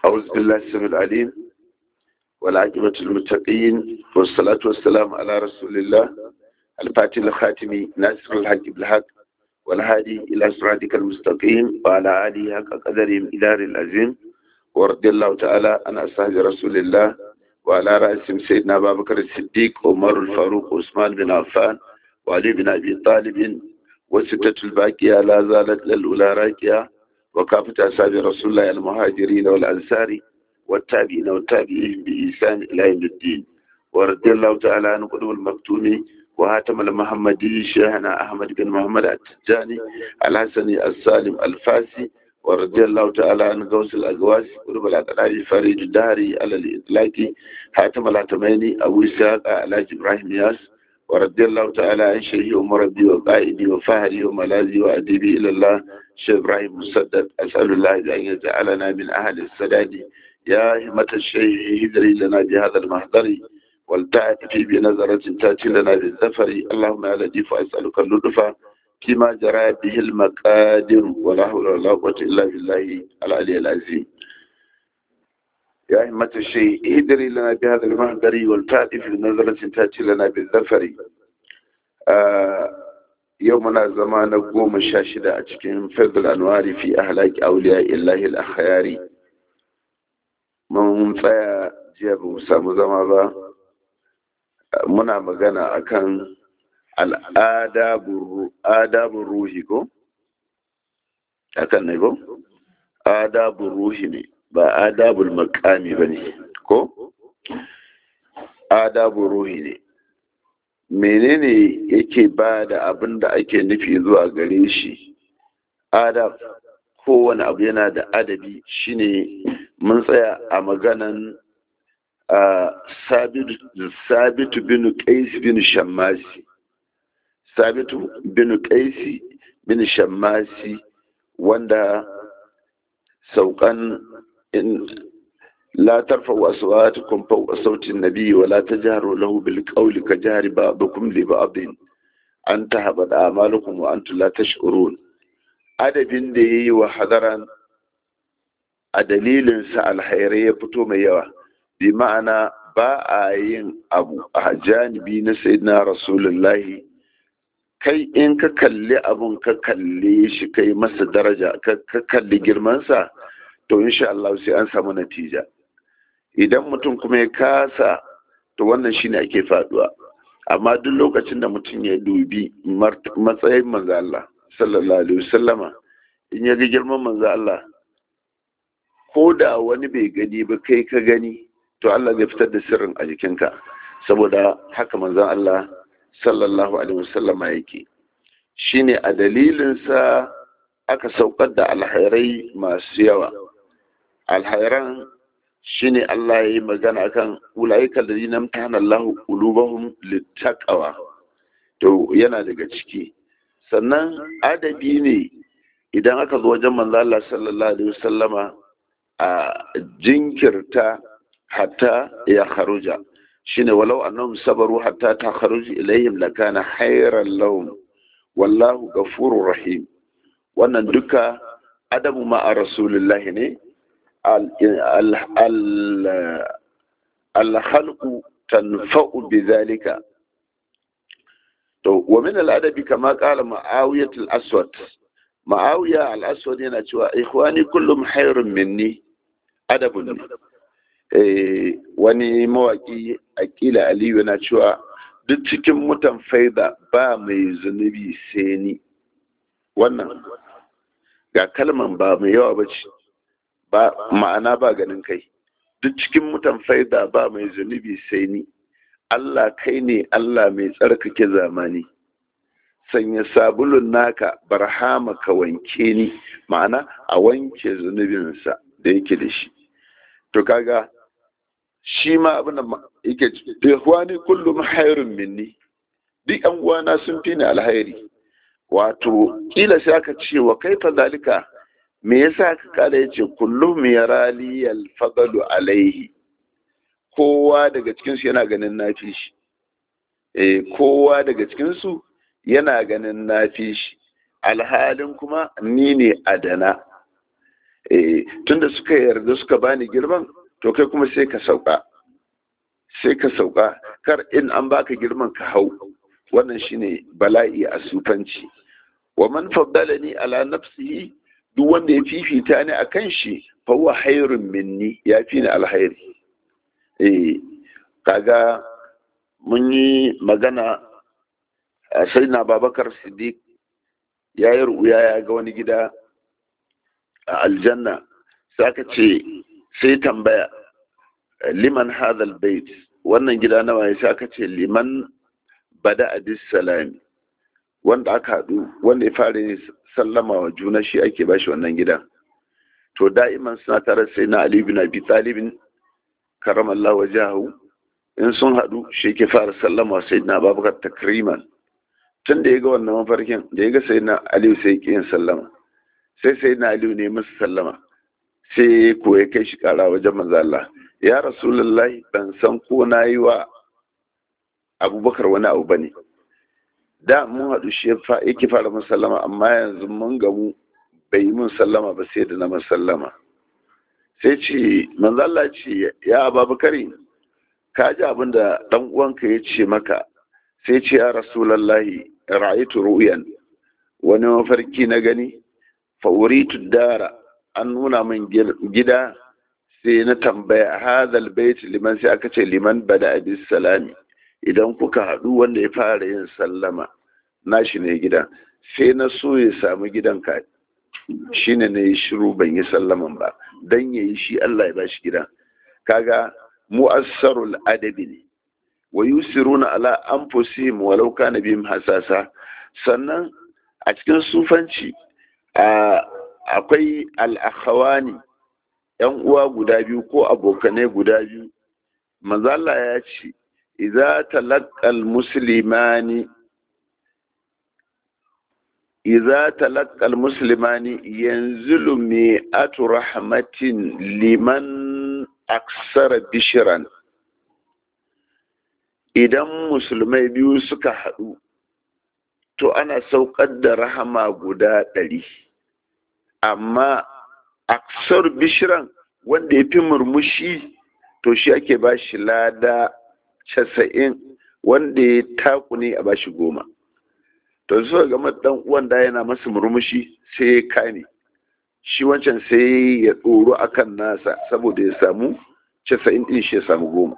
أعوذ بالله السميع العليم والعاقبة للمتقين والصلاة والسلام على رسول الله الفاتح الخاتم ناصر الحق بالحق والهادي إلى صراطك المستقيم وعلى آله حق قدرهم إدار العظيم ورضي الله تعالى عن أصحاب رسول الله وعلى رأسهم سيدنا أبا بكر الصديق عمر الفاروق عثمان بن عفان وعلي بن أبي طالب وستة الباقية لا زالت للأولى راكية وكافة أصحاب رسول الله المهاجرين والأنصار والتابعين والتابعين بإحسان إلى يوم الدين ورضي الله تعالى عن قدوم المكتوم وهاتم المحمدي شيخنا أحمد بن محمد التجاني الحسني السالم الفاسي ورضي الله تعالى عن غوث الأقواس قرب الأقرار فريد الدهري على الإطلاق حاتم الهتميني أبو إسحاق على إبراهيم ياس ورضي الله تعالى عن شيخي ومربي وقائدي وفهري وملاذي وأديبي إلى الله شيخ إبراهيم مسدد أسأل الله أن يجعلنا من أهل السداد يا همة الشيخ هدري لنا بهذا المحضر والتأتي بنظرة تأتي لنا بالزفر اللهم يا لطيف أسألك اللطف فيما جرى به المقادر ولا حول ولا قوة إلا بالله العلي العظيم يا همة الشيء هدري لنا بهذا المحضر والتأتي بنظرة تأتي لنا بالزفر آه يومنا زمان قوم شاشدة أتكين فضل الأنوار في أهلاك أولياء الله الأخيار mun tsaya jiya ba mu samu zama ba muna magana akan al'adabun ruhi ko? akan ne ko? adabun ruhi ne ba adabul makami ba ne ko? adabun ruhi ne menene yake ba da abin da ake nufi zuwa gare shi adab kowane abu yana da adabi shine mun tsaya a maganan sabitu bin qais bin shammasi sabitu bin qais bin shammasi wanda saukan in la tarfa'u aswatukum fawqa sauti an-nabi wa la tajharu lahu bil qawli ka jahri ba'dukum li ba'din an tahbada a'malukum wa antum la tash'urun adabin da yayi wa hadaran a dalilinsa alhairai ya fito mai yawa bi ma'ana ba a yin abu a janibi na sayyidina rasulullahi kai in ka kalli abun ka kalle shi kai masa daraja ka kalli girmansa to insha Allah sai an samu natija idan mutum kuma ya kasa to wannan shine ake faduwa amma duk lokacin da mutum ya dubi matsayin manzo Allah sallallahu alaihi wasallama in ya ga girman manzo Allah ko da wani bai gani ba kai ka gani to Allah zai fitar da sirrin a jikinka saboda haka manzon Allah sallallahu alaihi wasallama yake shine a dalilinsa aka saukar da alhairai masu yawa alhairan shine Allah ya yi magana kan ulaika alladhina amtahana Allah qulubahum littaqwa to yana daga ciki sannan adabi ne idan aka zo wajen manzo Allah sallallahu alaihi wasallama a jinkirta hatta ya kharuja shine walau annahum sabaru hatta ta kharuji ilayhim lakana khairan lahum wallahu ghafurur rahim wannan duka adabu ma a rasulullah ne al-khalqu tanfa'u bidhalika to wa min al-adabi kama qala ma'awiyat al-aswad ma'awiya al-aswad yana cewa ikhwani kullum khairun minni adabun ne wani mawaki akila aliyu yana cewa duk cikin mutan faida ba mai zunubi sai ni wannan ga kalman ba mai yawa ba ce ba ma'ana ba ganin kai duk cikin mutan faida ba mai zunubi sai ni Allah kai ne Allah mai tsarkake zamani sanya sabulun naka barhama ka wanke ni ma'ana a wanke zunubinsa da yake da shi to kaga shi ma abin da yake ihwani kullum hairun minni duk yan uwana sun fi ni alhairi wato kila sai aka ce wa kaifa zalika me yasa aka kala yace kullum yarali alfadalu alaihi kowa daga cikin su yana ganin nafi shi eh kowa daga cikin su yana ganin nafi shi alhalin kuma ni ne adana eh tunda suka yarda suka bani girman to kai kuma sai ka sauka sai ka sauka kar in an baka girman ka hau wannan shine bala'i a sufanci wa man faddalani ala nafsihi duk wanda ya fifita ni akan shi fa huwa khairun minni ya fi ni alkhairi eh kaga mun yi magana a sai na babakar siddiq ya yi ruya ya ga wani gida a aljanna sai aka ce sai tambaya liman hadal bait wannan gida nawa ya sai aka ce liman bada abis salami wanda aka haɗu wanda ya fara sallama wa juna shi ake bashi wannan gida to da'iman suna tare sai na ali bin abi talibin karamallahu wajahu in sun haɗu shi ke fara sallama sai na babakar takriman tun da ya ga wannan mafarkin da ya ga sai na aliyu sai ya yin sallama sai sai na aliyu ne musu sallama sai ko ya kai shi kara wajen manzo Allah ya rasulullahi ban san ko na yi wa abubakar wani abu bane da mun haɗu shi yake fara mun sallama amma yanzu mun gamu bai yi mun sallama ba sai da na mun sallama sai ce manzo Allah ce ya ababakari ka ji abin da dan uwanka ya ce maka sai ce ya rasulallahi ra'aytu ru'yan wani mafarki na gani fa uritu dara an nuna min gida sai na tambaya hadal bait liman sai aka ce liman bada bis salami idan kuka haɗu wanda ya fara yin sallama nashi ne gidan sai na so ya samu gidan ka shine ne yi shiru ban yi sallaman ba dan yayi shi Allah ya bashi gidan kaga mu'assarul adabi ne wa yusiruna ala anfusihim walau kana bihim hasasa sannan a cikin sufanci akwai al-akhawani yan uwa guda biyu ko abokanai guda biyu manzo Allah ya ce idza talaqqal muslimani idza talaqqal muslimani yanzilu mi'atu rahmatin liman aksara bishiran idan musulmai biyu suka haɗu to ana saukar da rahama guda ɗari amma aksar bishiran wanda ya fi murmushi to shi ake ba shi lada casa'in wanda ya taku ne a ba shi goma to suka gama ɗan uwan da yana masa murmushi sai ya kane shi wancan sai ya ɗoro akan nasa saboda ya samu casa'in ɗin shi ya samu goma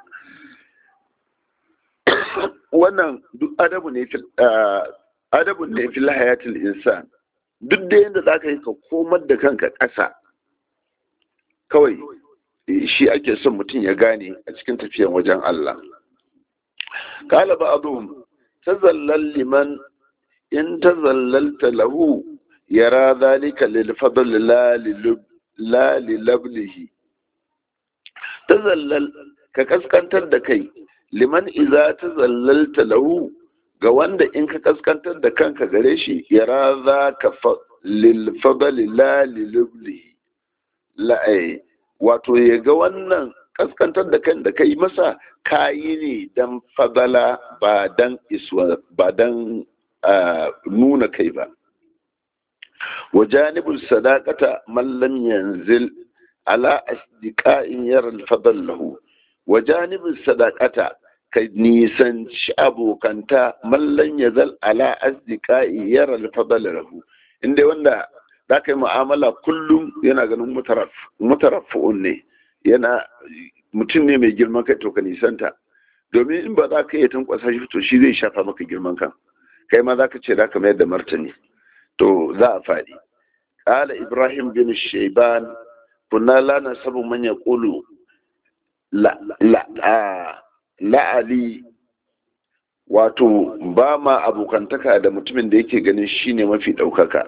wannan duk adabu ne adabu ne fil hayatil insan duk da yadda za ka yi ka komar da kanka ƙasa kawai shi ake son mutum ya gane a cikin tafiyan wajen Allah kala ba abu tazallal liman in tazallalta lahu yara zalika lil fadl la li lablihi tazallal ka kaskantar da kai liman iza tazallalta lahu ga wanda in ka kaskantar da kanka gare shi yara za ka lil fadl la li lablihi la'ai wato ya ga wannan kaskantar da kan da kai masa kayi ne dan fadala ba dan iswa ba dan nuna kai ba wa janibul sadaqata man lam yanzil ala asdiqa'in yara al-fadl lahu wa janibul sadaqata ka nisanci abokanta man lam yazal ala asdiqa'i yara al-fadl lahu inda wanda za ka yi mu'amala kullum yana ganin mutarafu'un ne yana mutum ne mai girman kai to ka nisanta domin in ba za ka iya tankwasa shi to shi zai shafa maka girman kan kai ma za ka ce za ka mayar da martani to za a faɗi ƙala ibrahim bin shaiban kunna la nasabu man yaqulu la la la'ali wato ba ma abokantaka da mutumin da yake ganin shine mafi ɗaukaka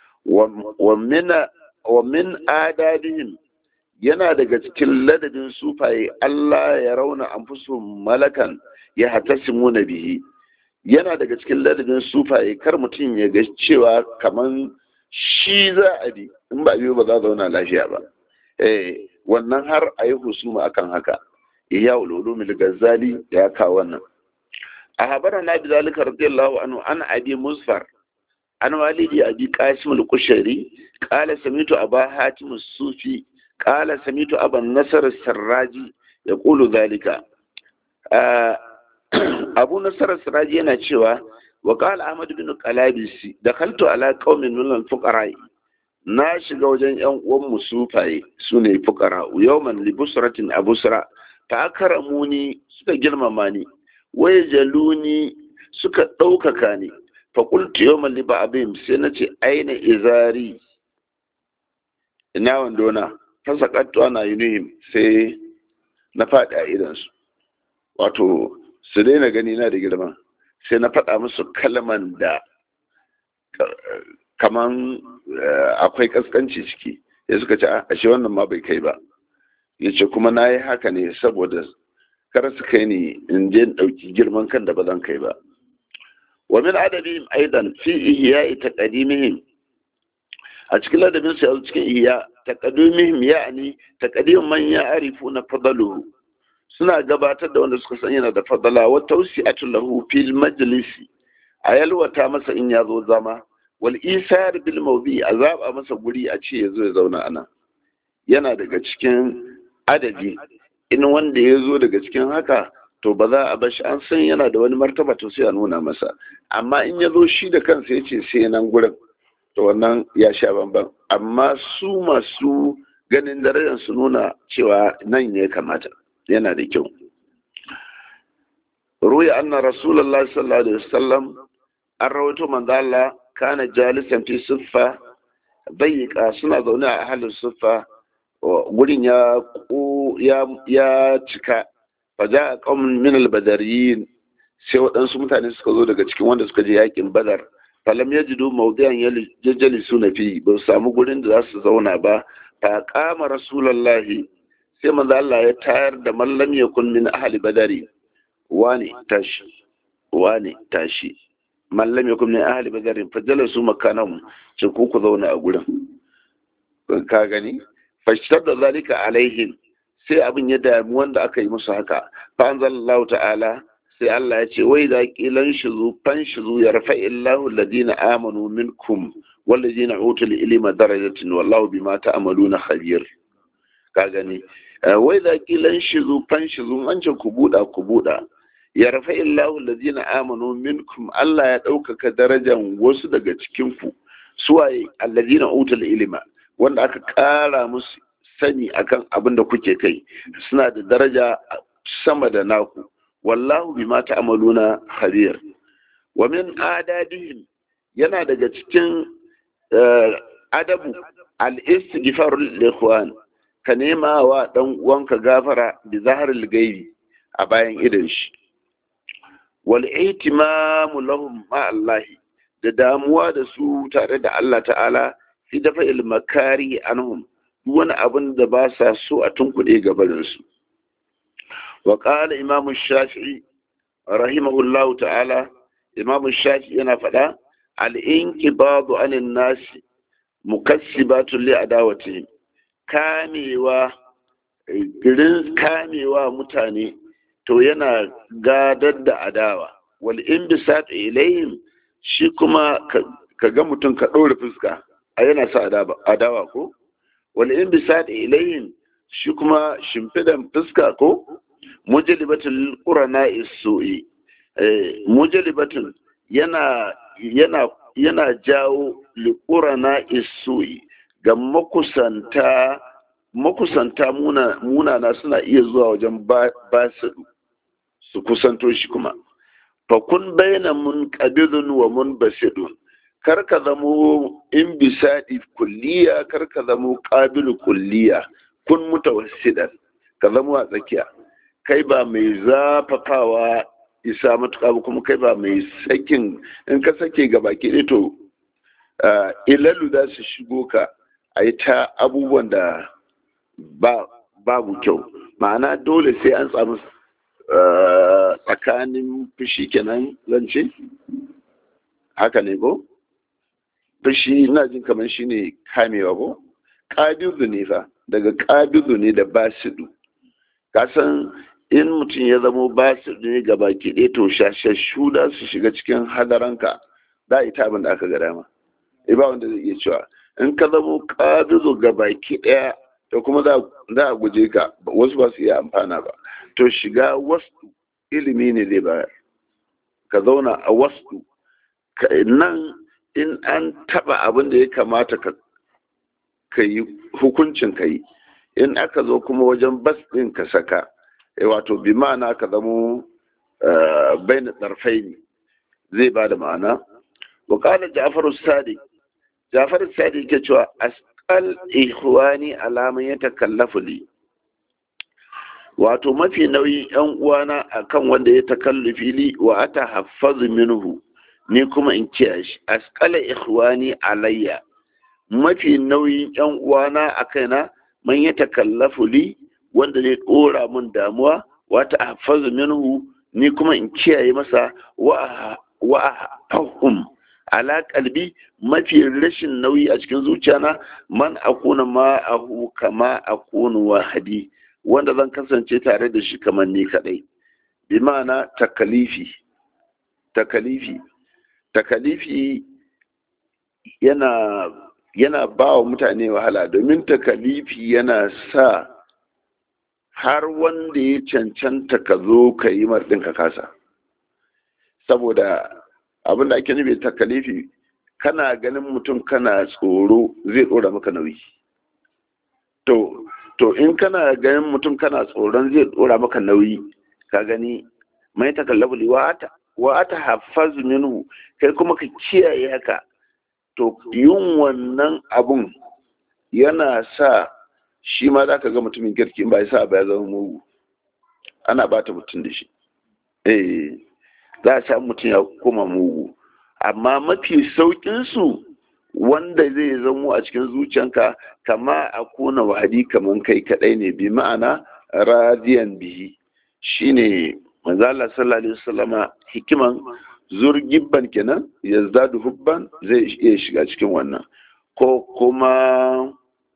wa min adadihim yana daga cikin ladabin sufaye Allah ya rauna an malakan ya hatasimu na bihi yana daga cikin ladabin sufaye kar mutum ya ga cewa kaman shi za a bi in ba biyu ba za zauna lafiya ba eh wannan har a yi husuma akan haka iya ululumil gazali ya kawo wannan a habara na bi zalika radiyallahu anhu an abi musfar an walidi abi qasim al-qushari qala samitu aba hatim as-sufi qala samitu aban nasr as-sarraji yaqulu dhalika abu nasr as-sarraji yana cewa wa qala ahmad bin qalabisi dakhaltu ala qaumin min al-fuqara na shiga wajen yan uwan mu sufaye sune fuqara yawman li busratin abusra fa akramuni suka girmama ni waye jaluni suka ɗaukaka ni faƙultu yau malli ba abin sai na ce aina izari ina wandona ta sakattu ana yunihim sai na faɗi a idansu wato su daina gani na da girma sai na faɗa musu kalman da kaman akwai kaskanci ciki ya suka ce ashe wannan ma bai kai ba ya ce kuma na yi haka ne saboda kar su kai ni in je ɗauki girman kan da ba zan kai ba wa min adabihim aidan fi ihya'i taqdimihim a cikin ladabin su yanzu cikin ihya taqdimihim ya'ni taqdim man ya'rifuna fadaluhu suna gabatar da wanda suka san yana da fadala wa tawsi'atu lahu fil majlisi a yalwata masa in ya zo zama wal isar bil mawdi a zaba masa guri a ce yazo ya zauna ana yana daga cikin adabi in wanda ya zo daga cikin haka to ba za a bashi an san yana da wani martaba to sai a nuna masa amma in ya zo shi da kansa ya ce sai nan gurin to wannan ya sha bamban amma su masu ganin darajar su nuna cewa nan ya kamata yana da kyau ruya anna rasulullahi sallallahu alaihi wasallam an rawaito manzo Allah kana jalisan fi suffa bayyika suna zaune a halin suffa gurin ya ya cika faja a ƙaunin min albadariyin sai waɗansu mutane suka zo daga cikin wanda suka je yakin badar falam ya jido maudiyan jajjali su na fi ba su samu gurin da za su zauna ba fa kama rasulallahi sai manzo Allah ya tayar da mallam ya kun min ahli badari wani tashi wani tashi mallam ya kun min ahli badari fa jalasu makanahum ce ku ku zauna a gurin ka gani fashtar da zalika alaihim sai abin ya damu wanda aka yi musu haka fa anzalallahu ta'ala sai Allah ya ce wai da kilan shizu fan shizu ya rafa illahu alladhina amanu minkum walladhina utul ilma darajatin wallahu bima ta'maluna khabir ka gani wai da kilan shizu fan shizu an ce ku buda ku buda ya rafa illahu alladhina amanu minkum Allah ya ɗaukaka darajan wasu daga cikin ku suwaye alladhina utul ilma wanda aka ƙara musu sani akan abin da kuke kai suna da daraja sama da naku wallahu bima ta'maluna khabir wa min adadihim yana daga cikin adabu al-istighfar lil ikhwan ka nema wa dan uwanka gafara bi zaharil gaibi a bayan idan shi wal ihtimamu lahum ma Allah da damuwa da su tare da Allah ta'ala fi dafa ilmakari anhum wani abin da ba sa so a tunkuɗe gabaninsu wa ƙala imamu shafi'i rahimahullahu ta'ala imamu shafi'i yana faɗa al'inki babu anin nasi mukassibatun li adawatihim kamewa girin kamewa mutane to yana gadar da adawa wal inbisat ilayhim shi kuma ka ga mutum ka ɗaure fuska a yana sa adawa ko wal inbisat ilayhim shi kuma shimfidan fuska ko mujalibatul qurana isu'i mujalibatun yana yana yana jawo liqurana isu'i ga makusanta makusanta muna munana suna iya zuwa wajen ba su su kusanto shi kuma fa kun bayyana mun qabidun wa mun basidun kar ka zamo in bisadi kulliya kar ka zamo qabilu kulliya kun mutawassidan ka zamo a tsakiya kai ba mai zafafawa isa matuƙa ba kuma kai ba mai sakin in ka sake ga baki ɗaya to ilalu za su shigo ka a yi ta abubuwan da babu kyau ma'ana dole sai an samu tsakanin fushi kenan zance haka ne ko fushi ina jin kamar shi ne kamewa ko ƙabidu ne fa daga ƙabidu ne da basidu kasan in mutum ya zamo basidu ne ga baki ɗaya to shashashu da su shiga cikin hadaranka da ita abin da aka ga dama eh ba wanda zai iya cewa in ka zamo kabizo ga baki daya to kuma za a guje ka wasu ba su iya amfana ba to shiga wasu ilimi ne zai bayar ka zauna a wasu nan in an taba abin da ya kamata ka yi hukuncin ka yi in aka zo kuma wajen bas ɗin ka saka wato bi ma'ana ka zamo bai na tsarfai ne zai ba da ma'ana wakala ja'faru sadiq ja'faru sadiq ke cewa asqal ihwani alaman ya takallafu li wato mafi nauyin yan uwana akan wanda ya takallufi li wa ata haffazu minhu ni kuma in kiyaye shi asqala ihwani alayya mafi nauyin yan uwana a kaina man ya takallafu li wanda zai dora mun damuwa wata haffazu minhu ni kuma in kiyaye masa wa wa ahum ala kalbi mafi rashin nauyi a cikin zuciyana man akuna ma ahu kama akunu wahadi wanda zan kasance tare da shi kamar ni kadai bi ma'ana takalifi takalifi takalifi yana yana ba wa mutane wahala domin takalifi yana sa har wanda ya cancanta ka zo ka yi marɗin ka kasa saboda abin da ake nufi takalifi kana ganin mutum kana tsoro zai ɗora maka nauyi to to in kana ganin mutum kana tsoron zai ɗora maka nauyi ka gani mai takallabuli wa ata hafaz minhu kai kuma ka kiyaye haka to yin wannan abun yana sa shi ma za ka ga mutumin kirki ba ya sa ba ya zama mugu ana bata mutum da shi eh za a samu mutum ya koma mugu amma mafi sauƙinsu wanda zai zamo a cikin zuciyanka kama a kuna wahadi kaman kai kadai ne bi ma'ana radiyan bihi shine manzala sallallahu alaihi wasallama hikiman zurgibban kenan yazdadu hubban zai iya shiga cikin wannan ko kuma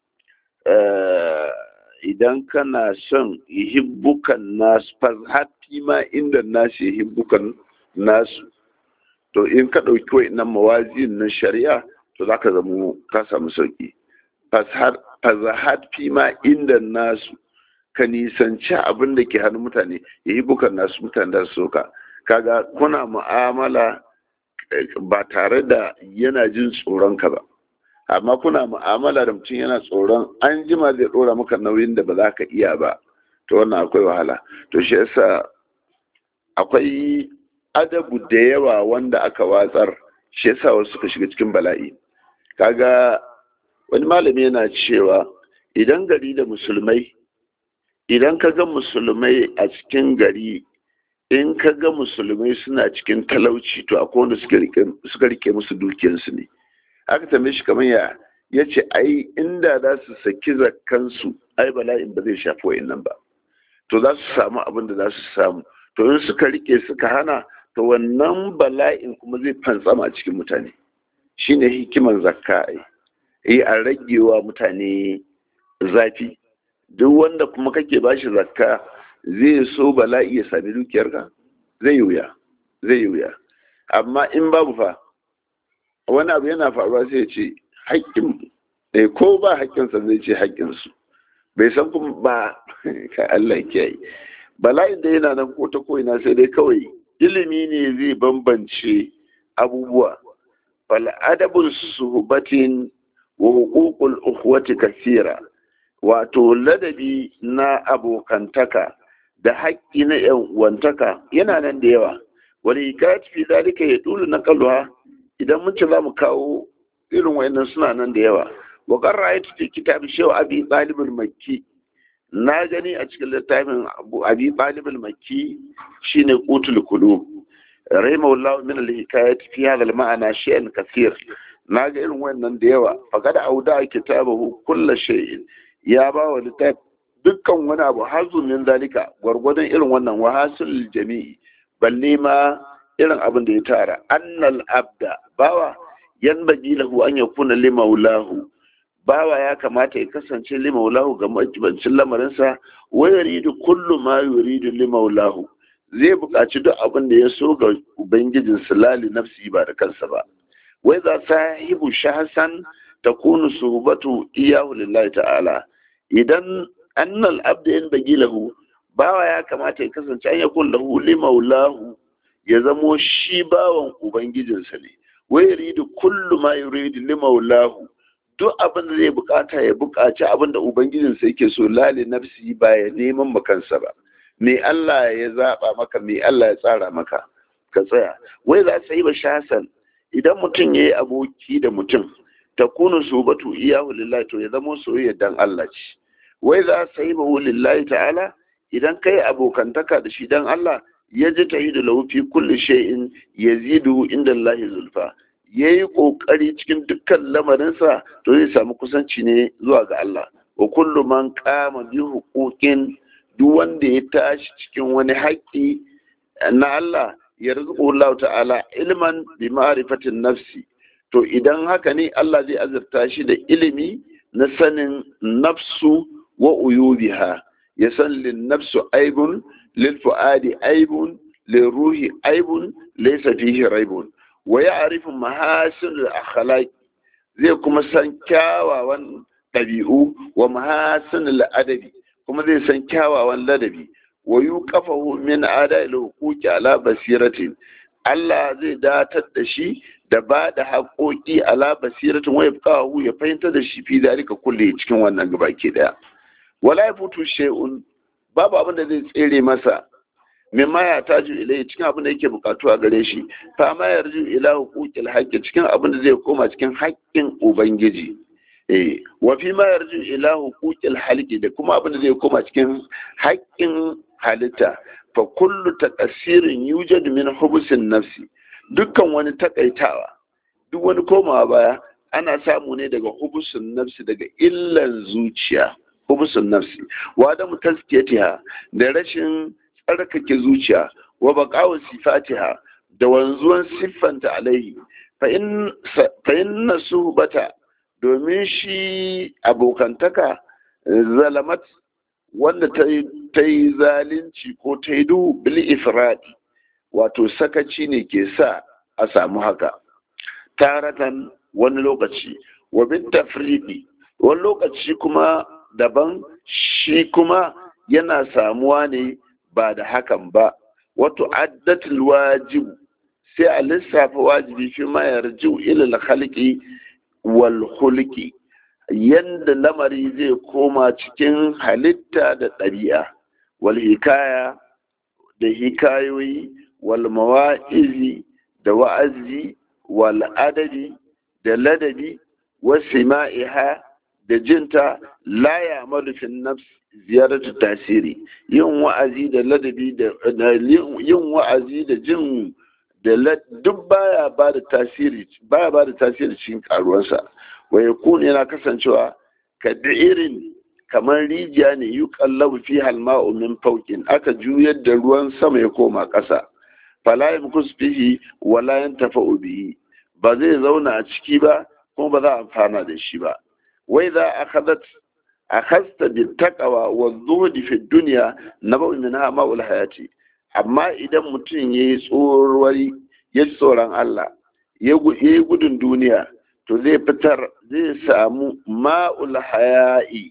idan kana son hibbukan nasu fazhafi ma inda nasu hibbukan nasu to in ka ɗauki wa'innan mawazin na shari'a to za ka zama ka samu sauƙi fazahad fi ma inda nasu ka nisanci abin da ke hannun mutane ya yi bukan nasu mutane da su soka kaga kuna mu'amala ba tare da yana jin tsoron ka ba amma kuna mu'amala da mutum yana tsoron an jima zai ɗora maka nauyin da ba za ka iya ba to wannan akwai wahala to shi yasa akwai adabu da yawa wanda aka watsar shi yasa wasu suka shiga cikin bala'i kaga wani malami yana cewa idan gari da musulmai idan ka ga musulmai a cikin gari in ka ga musulmai suna cikin talauci to akwai wanda suka rike musu dukiyarsu ne aka tambaye shi kamar ya ya ce ai inda za su saki zakkansu ai bala'in ba zai shafi wa'annan ba to za su samu abin da za su samu to in suka rike suka hana to wannan bala'in kuma zai fantsama cikin mutane shine hikiman zakka ai yi a ragewa mutane zafi duk wanda kuma kake bashi zakka zai so bala'i ya sami dukiyarka zai yi wuya zai yi wuya amma in babu fa wani abu yana faruwa sai ya ce haƙƙin eh ko ba haƙƙinsa zai ce haƙƙinsu bai san kuma ba ka Allah kiyaye bala'in da yana nan ko ta ko'ina sai dai kawai ilimi ne zai bambance abubuwa fal adabul suhbatin wa huququl ukhwati kasira wato ladabi na abokantaka da haƙƙi na yan uwantaka yana nan da yawa wani hikayat fi zalika ya dulu na kalwa idan mun ci za mu kawo irin wayannan suna nan da yawa wa qarra ayatu fi kitab shaw abi talib al-makki na gani a cikin littafin abu abi talib al-makki shine qutul qulub rahimahullahu min al-hikayat fi hadha al-ma'na shay'an kathir na ga irin wayannan da yawa faqad auda kitabahu kullu shay'in ya ba wa littaf dukkan wani abu hazun min zalika gwargwadon irin wannan wahasul jami'i balle ma irin abin da ya tara annal abda bawa yan baji lahu an yakuna limaulahu bawa ya kamata ya kasance limaulahu ga majibancin lamarinsa wa yuridu kullu ma yuridu limaulahu zai buƙaci duk abin da ya so ga ubangijin lali nafsi ba da kansa ba wai za sahibu shahsan takunu suhbatu iyahu lillahi ta'ala idan annal abda yan bagilahu bawa ya kamata ya kasance an yakun lahu limaulahu ya zamo shi bawan ubangijinsa ne wai yuridu kullu ma yuridu limaulahu duk abin da zai bukata ya bukaci abin da ubangijinsa yake so lali nafsi ba ya neman makansa ba me Allah ya zaba maka me Allah ya tsara maka ka tsaya wai za su yi ba shasan idan mutum ya yi aboki da mutum ta kunu su batu iyahu lillahi to ya zama soyayya dan Allah ce wai za su yi ba lillahi ta'ala idan kai abokantaka da shi dan Allah ya ji ta da lahu fi kulli shay'in yazidu inda Allah zulfa yayi kokari cikin dukkan lamarinsa to zai samu kusanci ne zuwa ga Allah wa kullu man qama bi huquqin duk wanda ya tashi cikin wani haƙƙi na Allah yarzuqu Allah ta'ala ilman bi ma'rifatin nafsi to idan haka ne Allah zai azurta shi da ilimi na sanin nafsu wa uyubiha ya san lin nafsu aibun lil fuadi aibun lil ruhi aibun laysa fihi raibun wa ya'rifu mahasin al akhlaq zai kuma san kyawawan ɗabi'u wa mahasin al adabi kuma zai san kyawawan ladabi wa yuqafahu min ada'il huquqi ala basiratin Allah zai datar da shi da ba da haƙoƙi ala basiratin wa yabqahu ya fahimta da shi fi dalika kulle cikin wannan gabaki daya wala yafutu shay'un babu abin da zai tsere masa min ma ya taju ilai cikin abin da yake bukatu a gare shi fa ma yarju ila huquqil haqqi cikin abin da zai koma cikin haƙƙin ubangiji eh wa fi ma yarju ila huquqil halqi da kuma abin da zai koma cikin haƙƙin halitta fa kullu taqsirin yujadu min hubusin nafsi dukkan wani takaitawa duk wani komawa baya ana samu ne daga hubusun nafsi daga illan zuciya hubusun nafsi wa da mutaskiyatiha da rashin tsarkake zuciya wa baqawu sifatiha da wanzuwan siffanta alaihi fa in fa inna suhbata domin shi abokantaka zalamat wanda ta yi zalunci ko ta yi duhu bil ifradi wato sakaci ne ke sa a samu haka taratan wani lokaci wa bin tafridi wani lokaci kuma daban shi kuma yana samuwa ne ba da hakan ba wato addatul wajibu sai a lissafa wajibi fi ma yarjiu ila khalqi wal khulqi yanda lamari zai koma cikin halitta da ɗabi'a wal hikaya da hikayoyi wal mawa'izi da wa'azi wal adabi da ladabi wasu ma'iha da jinta la ya malufin nafs ziyaratu tasiri yin wa'azi da ladabi da yin wa'azi da jin da duk baya ba da tasiri baya ba da tasiri cikin karuwarsa wa yakun yana kasancewa ka irin kamar rijiya ne yi kallabu fi halma'u min faukin aka juyar da ruwan sama ya koma ƙasa fala yamkus fihi wala yantafa'u bihi ba zai zauna a ciki ba kuma ba za a amfana da shi ba wai za a kadat a kasta bi taqwa wa zuhdi fi dunya nabu min ma'ul hayati amma idan mutum yayi tsorwari ya tsoron Allah ya yi gudun duniya to zai fitar zai samu ma'ul haya'i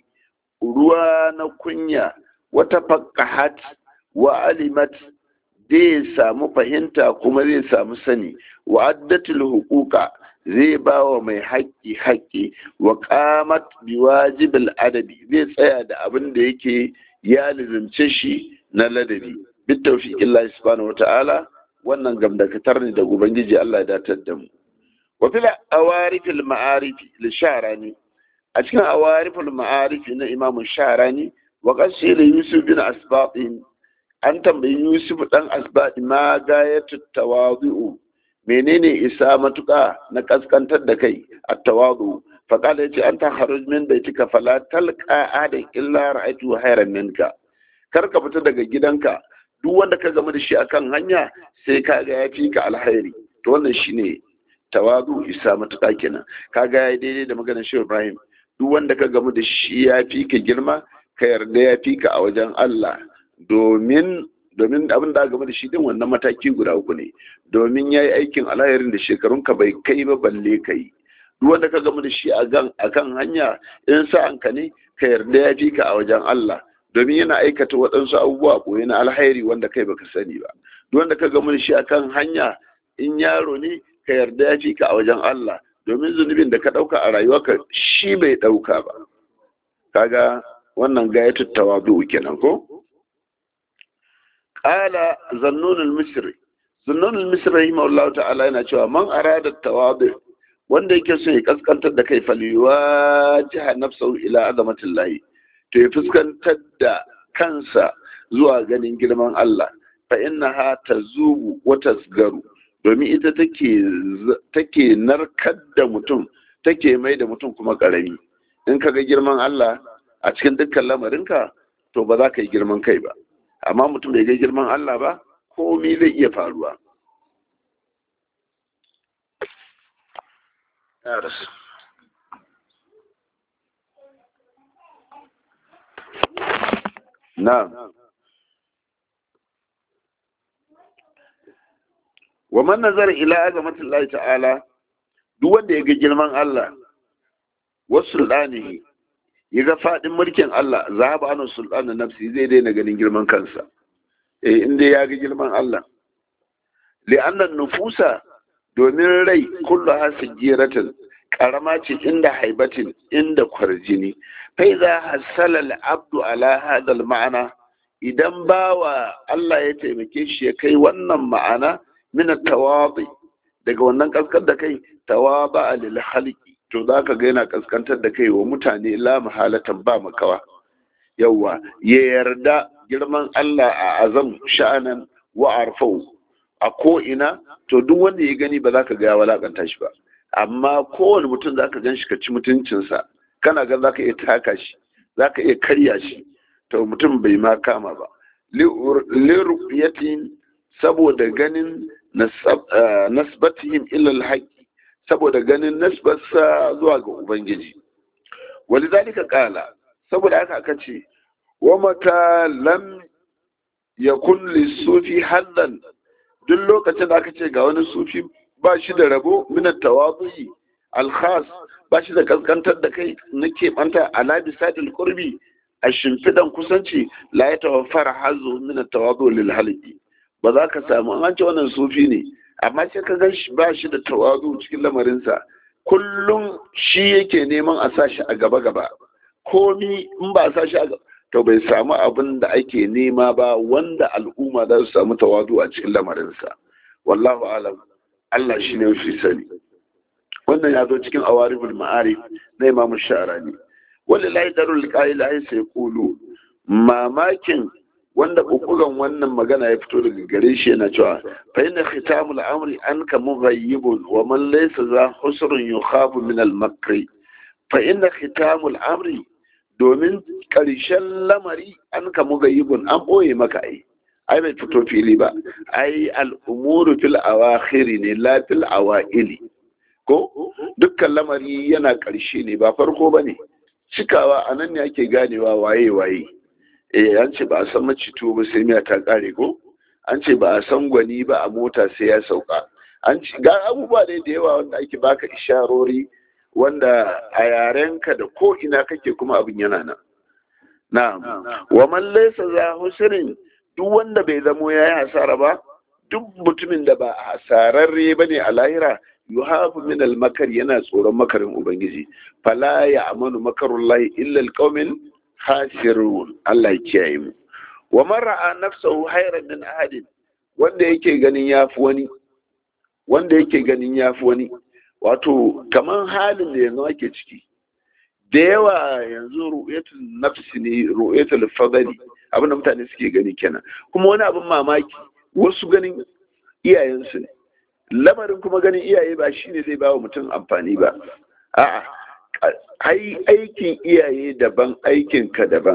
ruwa na kunya wata faqahat wa alimat zai samu fahimta kuma zai samu sani wa addatul huquqa zai ba wa mai haƙƙi haƙƙi wa qamat bi wajibil adabi zai tsaya da abin da yake ya lizimce shi na ladabi bi tawfiqin Allah subhanahu wata'ala wannan gamdakatar ne da ubangiji Allah ya datar da mu wa fil awarifil ma'arif li sharani a cikin awarifil ma'arif na imamu sharani wa qasir yusuf bin asbatin an tambayi yusuf dan asbati ma gayatu tawadu'u menene isa matuƙa na kaskantar da kai a tawadu faƙala yace an ta haruj min baitika fala talqa adan illa ra'aytu hayran minka kar ka fita daga gidanka duk wanda ka zama da shi akan hanya sai ka ga ya fi ka alhairi to wannan shine tawadu isa matuƙa kenan kaga yayi daidai da maganar shi Ibrahim duk wanda ka gamu da shi ya fi ka girma ka yarda ya fi ka a wajen Allah domin domin abin da game da shi din wannan mataki guda uku ne domin ya yi aikin alhayarin da shekarunka bai kai ba balle ka yi duk wanda ka gama da shi a kan hanya in sa ka ne ka yarda ya fi ka a wajen Allah domin yana aikata waɗansu abubuwa ɓoye na alhairi wanda kai baka sani ba duk wanda ka gama da shi a kan hanya in yaro ne ka yarda ya fi ka a wajen Allah domin zunubin da ka ɗauka a rayuwarka shi bai ɗauka ba kaga wannan gayatul tawadu kenan ko qala zannun al-misri zannun al-misri rahimahullahu ta'ala yana cewa man arada tawadu wanda yake so ya kaskantar da kai faliwa jiha nafsahu ila azamatillahi to ya fuskantar da kansa zuwa ganin girman Allah fa innaha tazubu wa tasgaru domin ita take take narkar da mutum take mai da mutum kuma karami in ka ga girman Allah a cikin dukkan lamarinka to ba za ka yi girman kai ba amma mutum bai ga girman Allah ba komi zai iya faruwa na'am wa man nazara ila azamatillahi ta'ala duk wanda ya ga girman Allah wasu sultanihi ya ga faɗin mulkin Allah zahaba anu sultanin nafsi zai daina ganin girman kansa eh inda ya ga girman Allah li'annan nufusa domin rai kullu hasijiratin karama ce inda haibatin inda kwarjini fa idza hasala al-abdu ala hadha al-ma'ana idan bawa Allah ya taimake shi ya kai wannan ma'ana min at-tawadi daga wannan kaskar da kai tawaba lil khalqi to za ka ga yana kaskantar da kai wa mutane la mahalatan ba makawa yawwa ya yarda girman Allah a azam sha'anan wa arfau a ko ina to duk wanda ya gani ba za ka ga ya walakanta shi ba amma kowane mutum za ka gan shi ka ci mutuncinsa kana ga za ka iya taka shi za ka iya karya shi to mutum bai ma kama ba liruyatin saboda ganin nasbatihim ilal haqqi saboda ganin nasbarsa zuwa ga Ubangiji. Wani zalika kala, saboda haka aka ce, wa mata lam ya kulli sufi haddan duk lokacin da aka ce ga wani sufi ba shi da rabo minan tawazuyi alkhas ba shi da kaskantar da kai na keɓanta ala bisadil qurbi a shimfidan kusanci la ya tawaffara hazo minan tawazu lil halqi ba za ka samu an ce wannan sufi ne amma sai ka gan shi ba shi da tawazu cikin lamarinsa kullum shi yake neman a sa shi a gaba gaba komi in ba a sa shi a gaba to bai samu abin da ake nema ba wanda al'umma za su samu tawazu a cikin lamarinsa wallahu alam Allah shi ne fi sani wannan ya zo cikin awaribul ma'arif na imamu sha'arani wallahi darul qa'ila sai kulu mamakin wanda bukugan wannan magana ya fito daga gare shi yana cewa fa inna khitamul amri anka mughayyibun wa man laysa za husrun yukhafu min al makri fa inna khitamul amri domin karshen lamari anka mughayyibun an boye maka ai ai bai fito fili ba ai al umuru fil awakhir ne la fil awaili ko dukkan lamari yana karshe ne ba farko bane cikawa anan ne ake ganewa waye waye eh an ce ba a san macito ba sai miya ta kare ko an ce ba a san gwani ba a mota sai ya sauka an ci ga abubuwa da da yawa wanda ake baka isharori wanda a yarenka da ko ina kake kuma abin yana nan na'am wa man laysa za husrin duk wanda bai zamo yayi hasara ba duk mutumin da ba hasararre bane a lahira yuhafu min al-makar yana tsoron makarin ubangiji fala ya amanu makarullahi illa al-qaumil khasirun Allah ya kiyaye mu wa man ra'a nafsahu hayran min ahadin wanda yake ganin yafi wani wanda yake ganin yafi wani wato kaman halin da yanzu ake ciki da yawa yanzu ru'yatul nafsi ne ru'yatul fadli abin da mutane suke gani kenan kuma wani abin mamaki wasu ganin iyayensu ne lamarin kuma ganin iyaye ba shine zai ba wa mutum amfani ba a'a ai aikin iyaye daban aikinka daban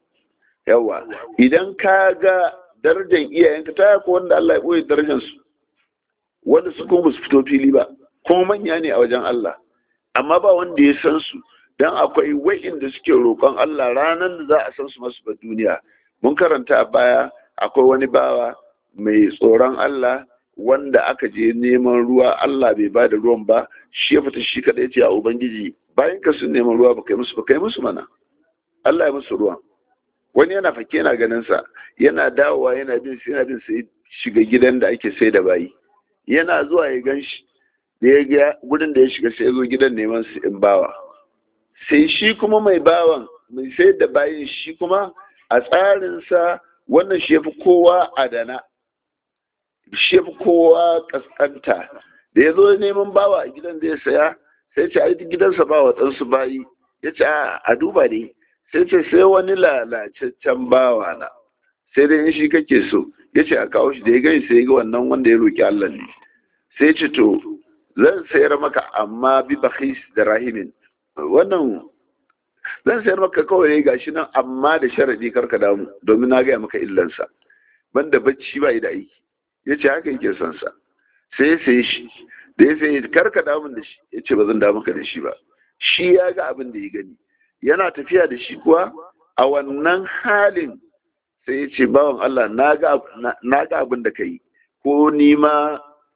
yawa idan ka ga darajar iyayenka ta yako wanda Allah ya ɓoye darajarsu wanda su kuma su fito fili ba kuma manya ne a wajen Allah amma ba wanda ya san su dan akwai wa'inda suke roƙon Allah ranar da za a san su masu ba duniya mun karanta a baya akwai wani bawa mai tsoron Allah wanda aka je neman ruwa Allah bai ba da ruwan ba shi ya fita shi kadai ce a ubangiji bayan ka sun neman ruwa ba kai musu ba kai musu mana Allah ya musu ruwan wani yana fake yana ganin sa yana dawowa yana bin sai yana bin sai shiga gidan da ake sai da bayi yana zuwa ya gan shi da ya ga gudun da ya shiga sai ya zo gidan neman su in bawa sai shi kuma mai bawan mai sai da bayin shi kuma a tsarinsa wannan shi ya fi kowa adana shi ya fi kowa kaskanta da ya zo neman bawa a gidan da ya saya sai ce ai gidansa ba wa ɗansu bayi ya ce a duba ne sai ce sai wani lalacaccen bawa na sai dai shi kake so ya ce a kawo shi da ya gani sai ga wannan wanda ya roƙi Allah ne sai ce to zan sayar maka amma bi bakhis da rahimin wannan zan sayar maka kawai ga shi nan amma da sharadi karka damu domin na gaya maka illansa banda bacci ba da aiki ya ce haka yake son sa sai ya saye shi da ya saye karka damun da shi ya ce ba zan damu ka da shi ba shi ya ga abin da ya gani yana tafiya da shi kuwa a wannan halin sai ya ce bawan Allah na ga abin da ka yi ko ni ma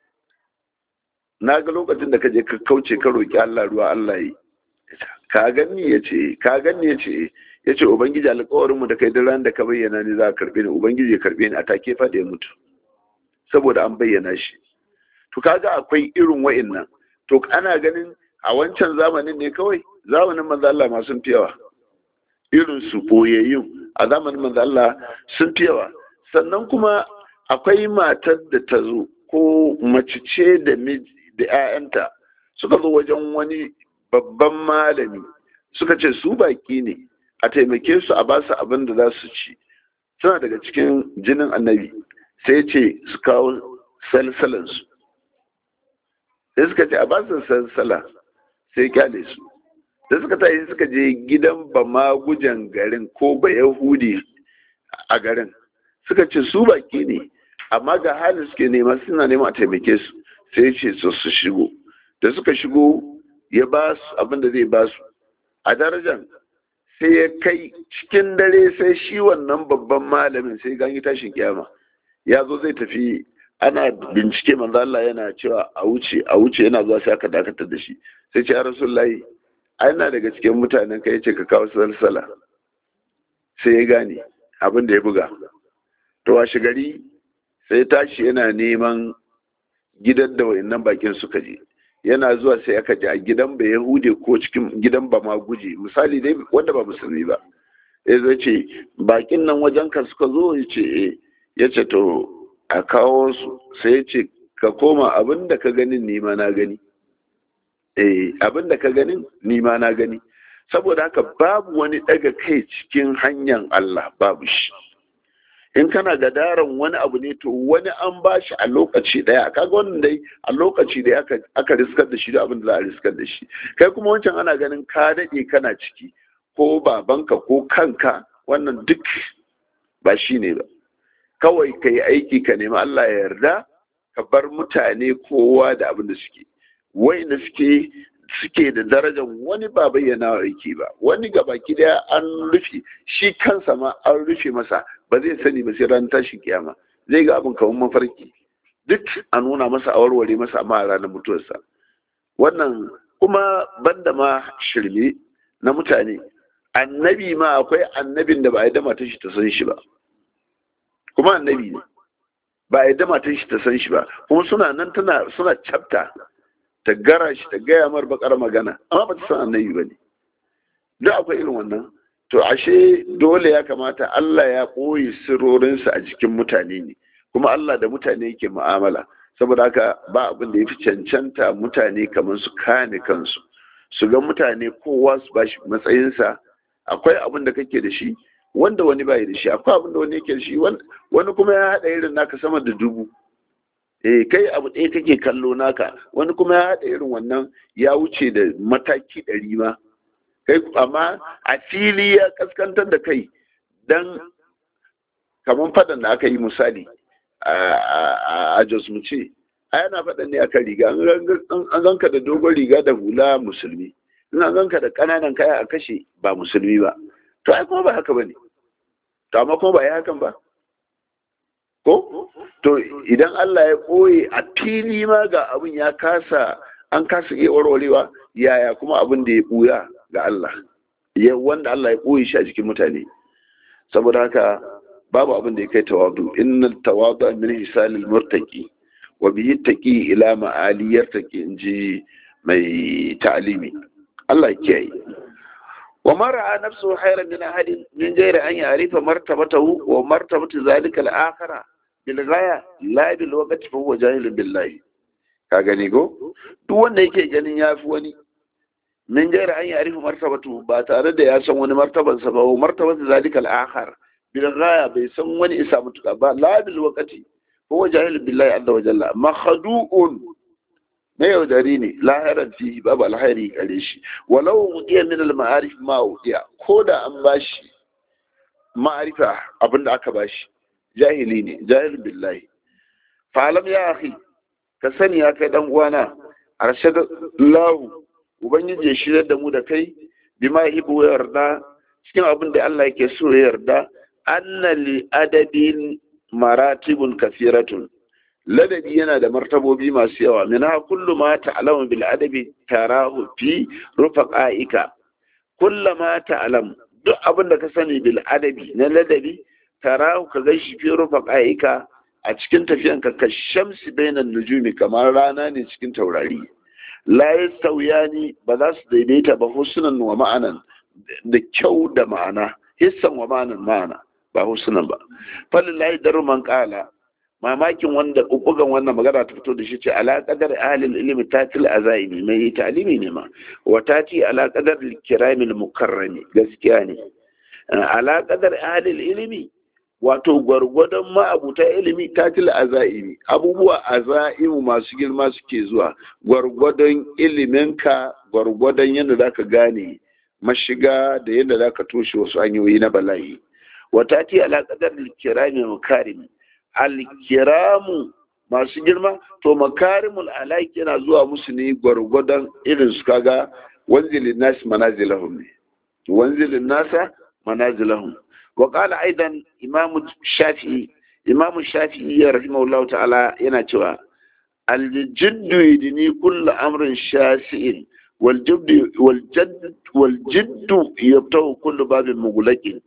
na ga lokacin da ka je ka kauce ka roƙi Allah ruwa Allah yi ka ganni ya ce ka ganni ya ce ya ce ubangiji alƙawarin mu da kai ran da ka bayyana ni za ka karɓe ni ubangiji ya karɓe ni a take fa da ya mutu saboda an bayyana shi to kaga akwai irin wa'annan to ana ganin a wancan zamanin ne kawai zamanin manzo Allah ma sun fiyawa irin su boyayyun a zamanin manzo Allah sun fiyawa sannan kuma akwai matar da ta zo ko mace ce da miji da 'ya'yanta suka zo wajen wani babban malami suka ce su baki ne a taimake su a basu abin da za su ci suna daga cikin jinin annabi sai ce su kawo salsalansu sai suka ce a basu salsala sai kyale su da suka tashi suka je gidan ba magujan garin ko ba yahudi a garin suka ce su baki ne amma ga halin suke nema suna nema a taimake su sai ce su su shigo da suka shigo ya ba su abin da zai ba su a darajan sai ya kai cikin dare sai shi wannan babban malamin sai ganyi tashin kiyama ya zo zai tafi ana bincike manzo Allah yana cewa a wuce a wuce yana zuwa sai aka dakatar da shi sai ce ya rasulullahi ai na daga cikin mutanen ka yace ka kawo salsala sai ya gane abin da ya buga to washe gari sai tashi yana neman gidan da wayannan bakin suka je yana zuwa sai aka ji a gidan ba yahude ko cikin gidan ba ma guje misali dai wanda ba musulmi ba ya zai ce bakin nan wajen ka suka zo ya ce eh ya ce to a kawo su sai ya ce ka koma abin da ka ganin nima na gani eh abin da ka ganin nima na gani saboda haka babu wani daga kai cikin hanyar Allah babu shi in kana gadaran wani abu ne to wani an ba shi a lokaci daya kaga wannan dai a lokaci da aka aka riskar da shi da abin da za a riskar da shi kai kuma wancan ana ganin ka dade kana ciki ko babanka ko kanka wannan duk ba shi ne ba kawai ka yi aiki ka nemi Allah ya yarda ka bar mutane kowa da abin da suke wayanda suke suke da darajar wani ba bayyana aiki ba wani ga baki daya an rufe shi kansa ma an rufe masa ba zai sani ba sai ran tashin kiyama zai ga abin kamar mafarki duk a nuna masa a warware masa amma a ranar mutuwarsa wannan kuma banda ma shirme na mutane annabi ma akwai annabin da ba a yi dama ta shi ta san shi ba kuma annabi ne ba a yi dama ta shi ta san shi ba kuma suna nan tana suna capta ta gara shi ta gaya mar bakar magana amma ba ta san annabi ba ne duk akwai irin wannan to ashe dole ya kamata Allah ya ɓoye sirorinsa a jikin mutane ne kuma Allah da mutane yake mu'amala saboda haka ba abin da ya fi cancanta mutane kamar su kane kansu su ga mutane kowa su ba shi matsayinsa akwai abin da kake da shi wanda wani bai da shi akwai abin da wani yake da shi wani kuma ya haɗa irin naka sama da dubu eh kai abu ɗaya kake kallo naka wani kuma ya haɗa irin wannan ya wuce da mataki ɗari ma kai amma a fili ya kaskantar da kai dan kamar faɗan da aka yi misali a jos mu ce a yana faɗan ne aka riga an ganka da dogon riga da hula musulmi in an ganka da ƙananan kaya a kashe ba musulmi ba to ai kuma ba haka ba ne to amma kuma ba ya hakan ba ko to idan Allah ya ɓoye a fili ma ga abin ya kasa an kasa iya warwarewa yaya kuma abin da ya ɓuya ga Allah ya wanda Allah ya ɓoye shi a jikin mutane saboda haka babu abin da ya kai tawadu innal tawadu min hisalil murtaqi wa bihi taqi ila ma'ali yartaqi inji mai ta'alimi Allah ya kiyaye wa mara nafsu khairan min ahadin min ghairi an ya'rifa martabatahu wa martabatu zalika al-akhirah bil ghaya la bil waqti fa huwa jahilun billahi ka gani go duk wanda yake ganin yafi wani min ghairi an ya'rifa martabatu ba tare da ya san wani martabansa ba wa martabatu zalika al-akhir bil ghaya bai san wani isa mutuka ba la bil waqti fa huwa jahilun billahi azza wa jalla makhdu'un na yaudari ne lahiran fihi babu alhairi gare shi walau wudiya min al-ma'arif ma wudiya ko da an bashi ma'arifa abinda aka bashi jahili ne jahil billahi falam ya akhi ka sani ya kai dan uwana arshad lahu ubangiji ya shirya da mu da kai bima hibu yarda cikin abin da Allah yake so ya yarda anna li adabin maratibun kafiratun ladabi yana da martabobi masu yawa minha kullu ma ta'lamu bil adabi tarahu fi rufaqaika kullu ma ta'lam duk abin da ka sani bil adabi na ladabi tarahu ka gashi fi rufaqaika a cikin tafiyan ka ka shamsi bainan nujumi kamar rana ne cikin taurari la yastawiyani ba za su daidaita ba husnan wa ma'anan da kyau da ma'ana hissan wa ma'anan ma'ana ba husnan ba falillahi daruman qala mamakin wanda bugan wannan magana ta fito da shi ce ala qadar ahlil ilmi tatil azaimi mai talimi ne ma wa tati ala qadar kiramil mukarrami gaskiya ne ala qadar ahlil ilmi wato gwargwadon ma'abuta ilimi tatil azaimi abubuwa azaimu masu girma suke zuwa gwargwadon iliminka gwargwadon yadda zaka gane mashiga da yadda zaka toshe wasu hanyoyi na bala'i wa tati ala qadar kiramil mukarrami alkiramu masu girma to makarimul alaiki yana zuwa musu ne gwargwadon irin su kaga wanzilin nasi manazilahum ne wanzilin nasa manazilahum wa qala aidan imam shafi'i imam shafi'i ya rahimahullah ta'ala yana cewa aljiddu yidni kullu amrin shasi'in wal jiddu wal jadd wal jiddu yabtahu kullu babin mughlaqin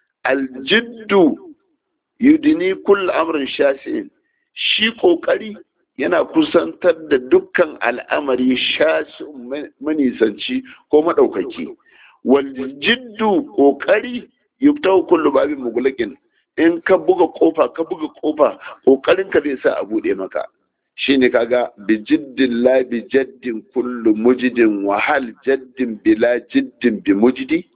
aljiddu yudini kull amrin shasi'in shi kokari yana kusantar da dukkan al'amari shasi'un manisanci ko madaukaki wal jiddu kokari yubtahu kullu babin mughlaqin in ka buga kofa ka buga kofa kokarin ka zai sa a bude maka shine kaga bi jiddin la bi jaddin kullu mujidin wa hal jaddin bila jiddin bi mujidi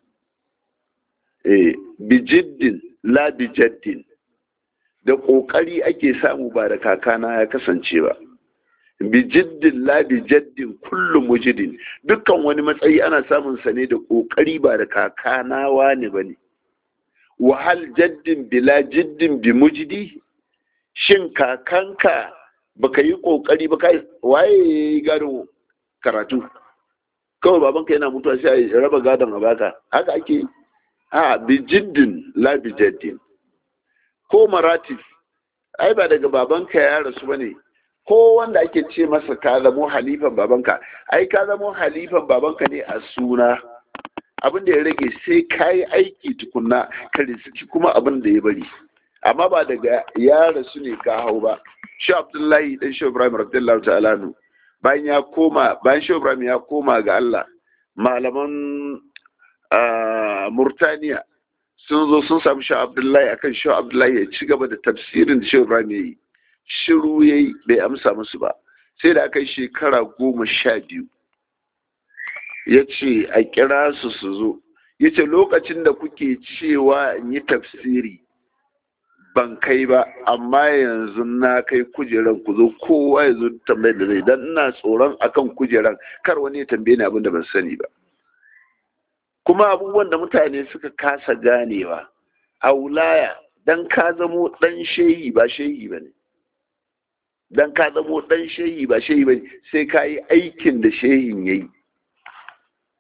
eh bi jiddin la bi jaddin da kokari ake samu ba da kakana ya kasance ba bi jiddin la bi jaddin kullu mujidin dukkan wani matsayi ana samun sa ne da kokari ba da kakana wani bane wa hal jaddin bila jiddin bi mujidi shin kakanka baka yi kokari ba kai waye gado karatu kawai babanka yana mutuwa sai a raba gadon a baka haka ake a bi jiddin la bi jaddin ko maratif ai ba daga babanka ya rasu bane ko wanda ake ce masa ka zamo halifan babanka ai ka zamo halifan babanka ne a suna abin da ya rage sai ka yi aiki tukunna ka riski kuma abin da ya bari amma ba daga ya rasu ne ka hau ba shi abdullahi dan shi ibrahim radiyallahu ta'ala nu bayan ya koma bayan shi ibrahim ya koma ga Allah malaman murtaniya sun zo sun samu shi abdullahi akan shi abdullahi ya ci gaba da tafsirin da shi ibrahim ya yi shiru ya yi bai amsa musu ba sai da aka yi shekara goma sha biyu ya ce a kira su su zo ya ce lokacin da kuke cewa in yi tafsiri ban kai ba amma yanzu na kai kujeran ku zo kowa ya zo tambayar da zai dan ina tsoron akan kujeran kar wani ya tambaye ni abin da ban sani ba kuma abubuwan da mutane suka kasa ganewa a wulaya dan ka zamo dan shehi ba shehi ba ne dan ka zamo dan shehi ba shehi ba ne sai ka yi aikin da shehin ya yi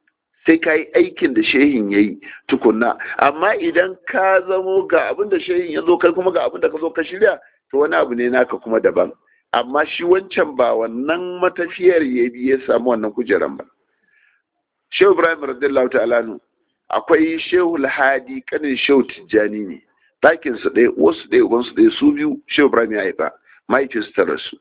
sai ka yi aikin da shehin ya yi tukunna amma idan ka zamo ga abin da shehin ya zo kai kuma ga abin da ka zo ka shirya to wani abu ne naka kuma daban amma shi wancan ba wannan matafiyar ya bi ya samu wannan kujeran ba shehu ibrahim radiyallahu ta'ala nu akwai shehu lahadi kanin shehu tijjani ne ɗakin su ɗaya wasu ɗaya uban su ɗaya su biyu shehu ibrahim ya haifa mahaifinsu ta rasu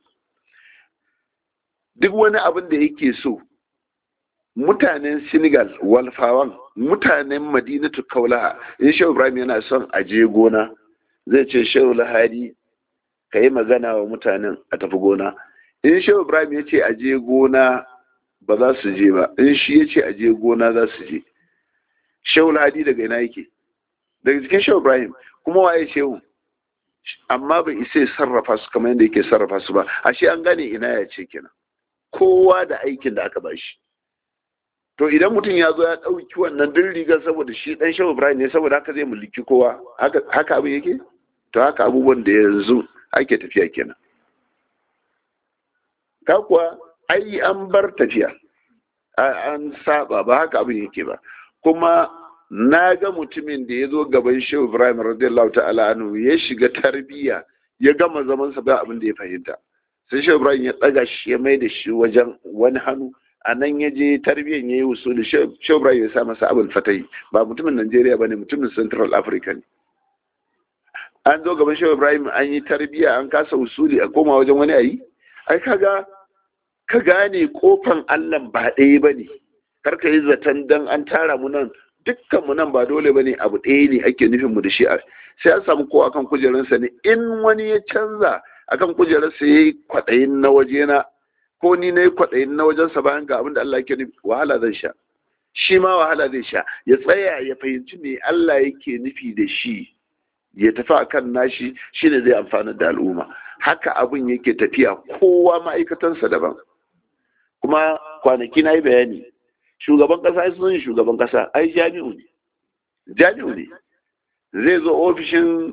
duk wani abin da yake so mutanen senegal walfawan mutanen madinatu kaulaha in shehu ibrahim yana son a je gona zai ce shehu lahadi ka yi magana wa mutanen a tafi gona in shehu ibrahim ya ce a je gona ba za su je ba in shi ya ce a je gona za su je shehu lahadi daga ina yake daga cikin shehu ibrahim kuma waye shehu amma bai isa ya sarrafa su kamar yadda yake sarrafa su ba ashe an gane ina ya ce kenan kowa da aikin da aka bashi to idan mutum ya zo ya ɗauki wannan din rigar saboda shi ɗan shehu ibrahim ne saboda haka zai mulki kowa haka abin yake to haka abubuwan da yanzu ake tafiya kenan ka kuwa ai an bar tafiya an saba ba haka abin yake ba kuma na ga mutumin da ya zo gaban shehu ibrahim radiyallahu ta'ala anhu ya shiga tarbiyya ya gama zaman sa ba abin da ya fahimta sai shehu ibrahim ya daga shi ya mai da shi wajen wani hannu a nan ya je tarbiyyan ya yi usuli shehu ibrahim ya sa masa abin fatai ba mutumin najeriya ba ne mutumin central africa ne an zo gaban shehu ibrahim an yi tarbiyya an kasa usuli a koma wajen wani ayi ai kaga ka gane kofan allah ba ɗaya ba ne kar ka yi zaton dan an tara mu nan dukkan mu nan ba dole ba ne abu ɗaya ne ake nufin mu da shi sai an samu kowa kan kujerarsa ne in wani ya canza akan kujerarsa ya yi kwaɗayin na wajena ko ni na yi kwaɗayin na wajensa bayan ga abin da Allah yake nufi wahala zan sha shi ma wahala zai sha ya tsaya ya fahimci me Allah yake nufi da shi ya tafi akan nashi shine zai amfana da al'umma haka abin yake tafiya kowa ma'aikatansa daban kuma kwanaki na yi bayani shugaban kasa sun shugaban kasa ai jami'u ne jami'u ne zai zo ofishin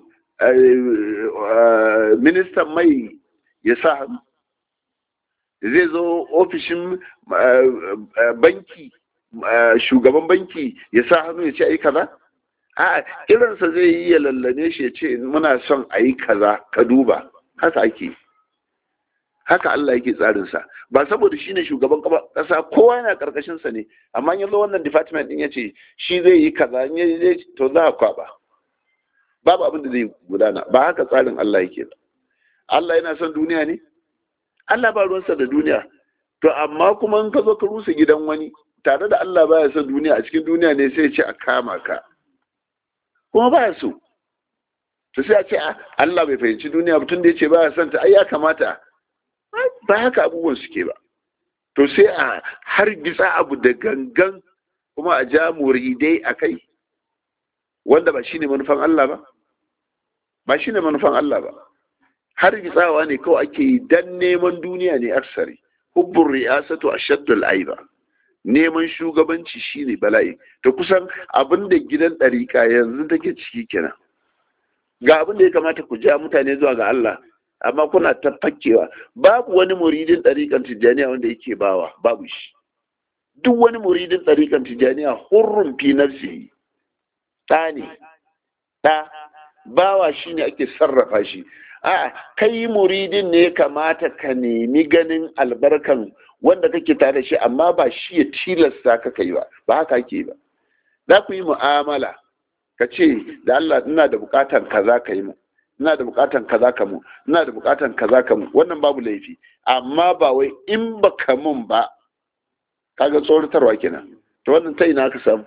ministan mai ya sa hannu zai zo ofishin banki shugaban banki ya sa hannu ya ce ai kaza a irinsa zai yi ya lallane shi ya ce muna son a yi kaza ka duba haka ake haka Allah yake tsarinsa ba saboda shi ne shugaban kasa kowa yana karkashinsa ne amma yanzu wannan department din ya ce shi zai yi kaza in ya to za a kwaba babu abin da zai gudana ba haka tsarin Allah yake ba Allah yana son duniya ne Allah ba ruwansa da duniya to amma kuma in ka zo ka rusa gidan wani tare da Allah baya son duniya a cikin duniya ne sai ya ce a kama ka kuma baya so to sai a ce Allah bai fahimci duniya ba tun da ya ce baya son ta ai ya kamata ba haka abubuwan suke ba to sai a har gitsa abu da gangan kuma a ja muridai a kai wanda ba shine manufan Allah ba ba shine manufan Allah ba har gitsawa ne kawai ake yi dan neman duniya ne aksari hubbun ri'asatu ashaddul aiba neman shugabanci shine bala'i to kusan abin da gidan ɗariƙa yanzu take ciki kenan ga abin da ya kamata ku ja mutane zuwa ga Allah amma kuna ta fakkewa babu wani muridin ɗariƙan tijjaniya wanda yake bawa babu shi duk wani muridin ɗariƙan tijjaniya hurrun fi nafsi ɗa ne ɗa bawa shine ake sarrafa shi a kai muridin ne kamata ka nemi ganin albarkan wanda kake tare shi amma ba shi ya tilasta ka kai ba ba haka ake ba za ku yi mu'amala ka ce da Allah ina da bukatan kaza ka yi mu ina da bukatan kaza ka mu ina da bukatan kaza ka mu wannan babu laifi amma ba wai in ba ka mun ba kaga tsoratarwa kenan to wannan ta ina ka samu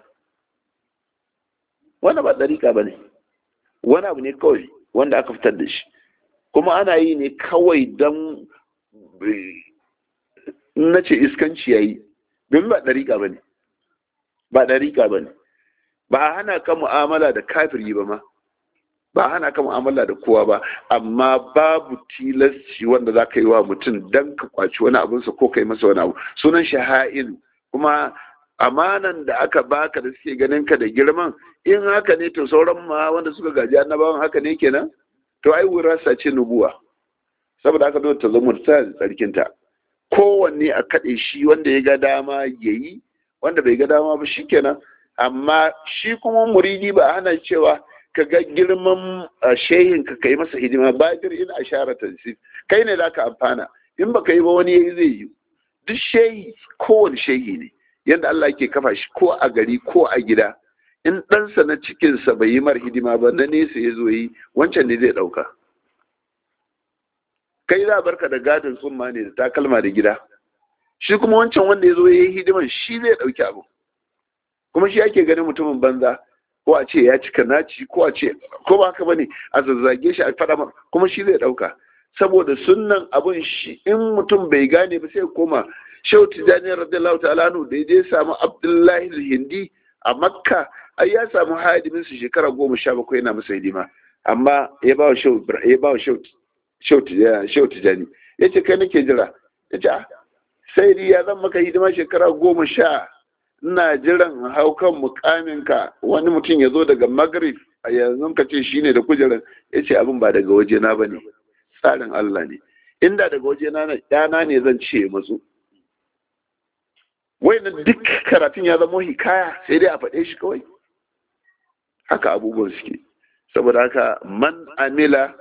wannan ba dariƙa ba ne wani abu ne kawai wanda aka fitar da shi kuma ana yi ne kawai don na ce iskanci ya yi domin ba ɗariƙa ba ne ba ɗariƙa ba ne ba a hana ka mu'amala da kafiri ba ma ba a hana ka mu'amala da kowa ba amma babu tilasci wanda za ka yi wa mutum don ka kwaci wani abinsa ko ka yi masa wani abu sunan shaha'in kuma amanan da aka baka da suke ganin ka da girman in haka ne to sauran ma wanda suka gaji annabawan haka ne kenan to ai wurasa ce nubuwa saboda haka dole ta zama ta tsarkinta kowanne a kaɗe shi wanda ya ga dama ya yi wanda bai ga dama ba shikenan amma shi kuma muridi ba hana cewa ka ga girman shehin ka kai masa hidima badir in ashara tansif kai ne zaka amfana in baka yi ba wani yayi zai yi duk shehi kowane shehi ne yadda Allah ke kafa shi ko a gari ko a gida in ɗansa na cikinsa bai yi mar hidima ba na nesa ya zo yi wancan ne zai ɗauka kai za barka da gadon tsumma ne da takalma da gida shi kuma wancan wanda ya zo ya yi hidiman shi zai ɗauki abu kuma shi ake ganin mutumin banza ko a ce ya cika naci ko a ce ko ba haka bane a zazzage shi a faɗa mar kuma shi zai ɗauka saboda sunnan abun shi in mutum bai gane ba sai koma shehu tijjani radiyallahu ta'ala anhu da je samu abdullahi hindi a makka ai ya samu hadimin su shekara goma sha bakwai yana masa hidima amma ya ba wa shehu ya ba wa shehu tijjani ya ce kai nake jira ya ce sai dai ya zan maka hidima shekara goma sha ina jiran haukan mukaminka wani mutum ya zo daga magrib a yanzu ka ce shine da kujerar ya ce abin ba daga wajena ba ne tsarin Allah ne inda daga wajena na ɗana ne zan ce matsu wai na duk karatun ya zama hikaya sai dai a faɗe shi kawai haka abubuwan suke saboda haka man amila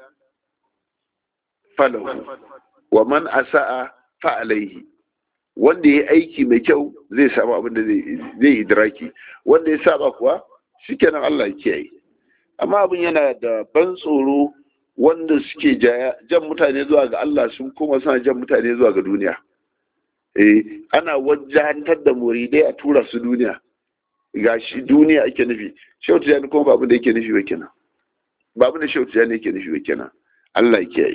falahu wa man asa'a fa'alaihi wanda ya aiki mai kyau zai samu abin da zai idraki wanda ya saba kuwa shikenan Allah ya kiyaye amma abin yana da ban tsoro wanda suke jan mutane zuwa ga Allah sun kuma suna jan mutane zuwa ga duniya eh ana wajahantar da muridai a tura su duniya ga shi duniya ake nufi shehu tijani kuma babu da yake nufi ba kenan babu da shehu tijani yake nufi ba kenan Allah ya kiyaye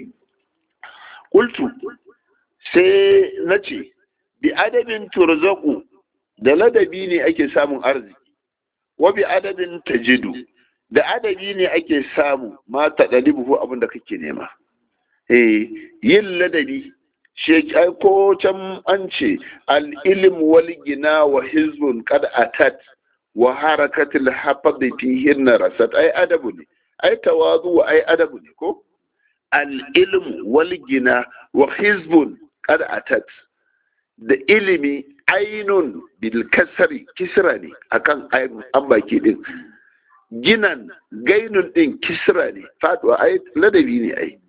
kultu sai na ce bi adabin turzaku da ladabi ne ake samun arziki wa bi adabin tajidu da adabi ne ake samu ma ta ɗalibu abin da kake nema eh yin ladabi shi ko can an ce al-ilm wal gina wa hizbun qad atat wa harakatul hafad fihin rasat ai adabu ne ai tawazu ai adabu ne ko al-ilm wal gina wa hizbun qad atat da ilimi ainun bil kasri kisra ne akan an baki din ginan gainun din kisra ne faduwa ai ladabi ne ai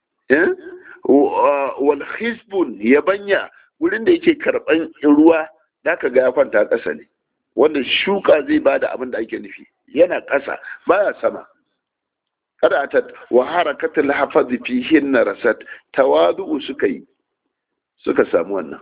wal hisbun yabanya wurin da yake karban ruwa da ka ga ya kwanta ƙasa ne wanda shuka zai bada abin da ake nufi yana ƙasa baya sama kada ta wa harakatul hafazi fihin rasat tawadu suka yi suka samu wannan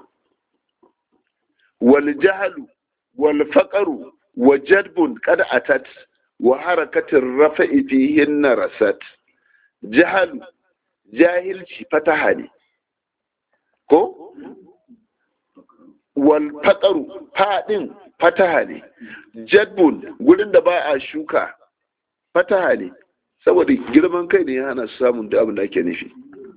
wal jahlu wal faqru wa jadbun kada atat wa harakatin rafa'i fihin rasat jahalu jahilci fataha ne ko wal faqaru fadin fataha ne jadbun gurin da ba a shuka fataha ne saboda girman kai ne ya hana su samun da abin da ake nufi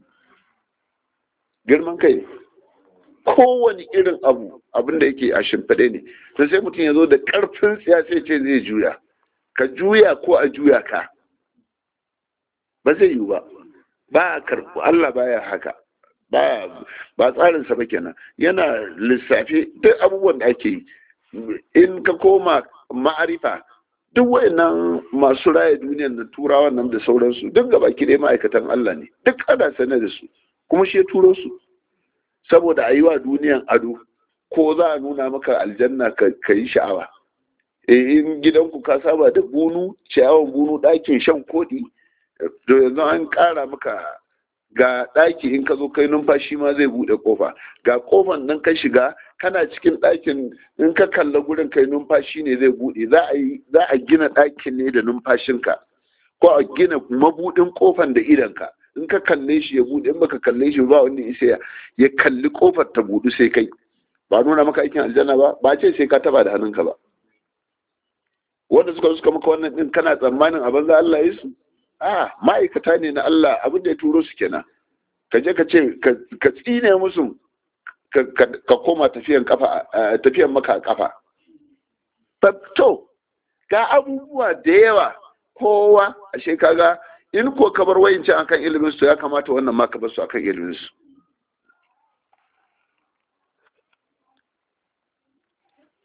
girman kai ne kowane irin abu abin da yake a shimfiɗe ne to sai mutum ya zo da ƙarfin tsiya sai ce zai juya ka juya ko a juya ka ba zai yiwu ba ba a karɓi Allah baya haka ba ba tsarinsa ba kenan yana lissafi duk abubuwan da ake yi in ka koma ma'arifa duk wayannan masu raya duniyar da turawa nan da sauransu duk gaba ki dai ma'aikatan Allah ne duk ana sane da su kuma shi ya turo su saboda a yi wa duniyan ado ko za a nuna maka aljanna ka yi sha'awa in gidanku ka saba da bunu ciyawan bunu ɗakin shan koɗi to yanzu an ƙara maka ga ɗaki in ka zo kai numfashi ma zai buɗe ƙofa ga ƙofan nan ka shiga kana cikin ɗakin in ka kalla gurin kai numfashi ne zai buɗe za a yi za a gina ɗakin ne da numfashinka ko a gina mabuɗin ƙofan da idanka in ka kalle shi ya buɗe in baka kalle shi ba wanda isa ya kalli ƙofar ta buɗu sai kai ba nuna maka aikin aljanna ba ba ce sai ka taba da hannunka ba wanda suka suka maka wannan din kana tsammanin a banza Allah ya su a ma'aikata ne na Allah abin da ya turo su kenan ka je ka ce ka tsine musu ka koma tafiyan kafa tafiyan maka kafa to ga abubuwa da yawa kowa ashe kaga in ko ka bar wayincin akan ilimin su ya kamata wannan ma ka bar su akan ilimin su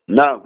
na'am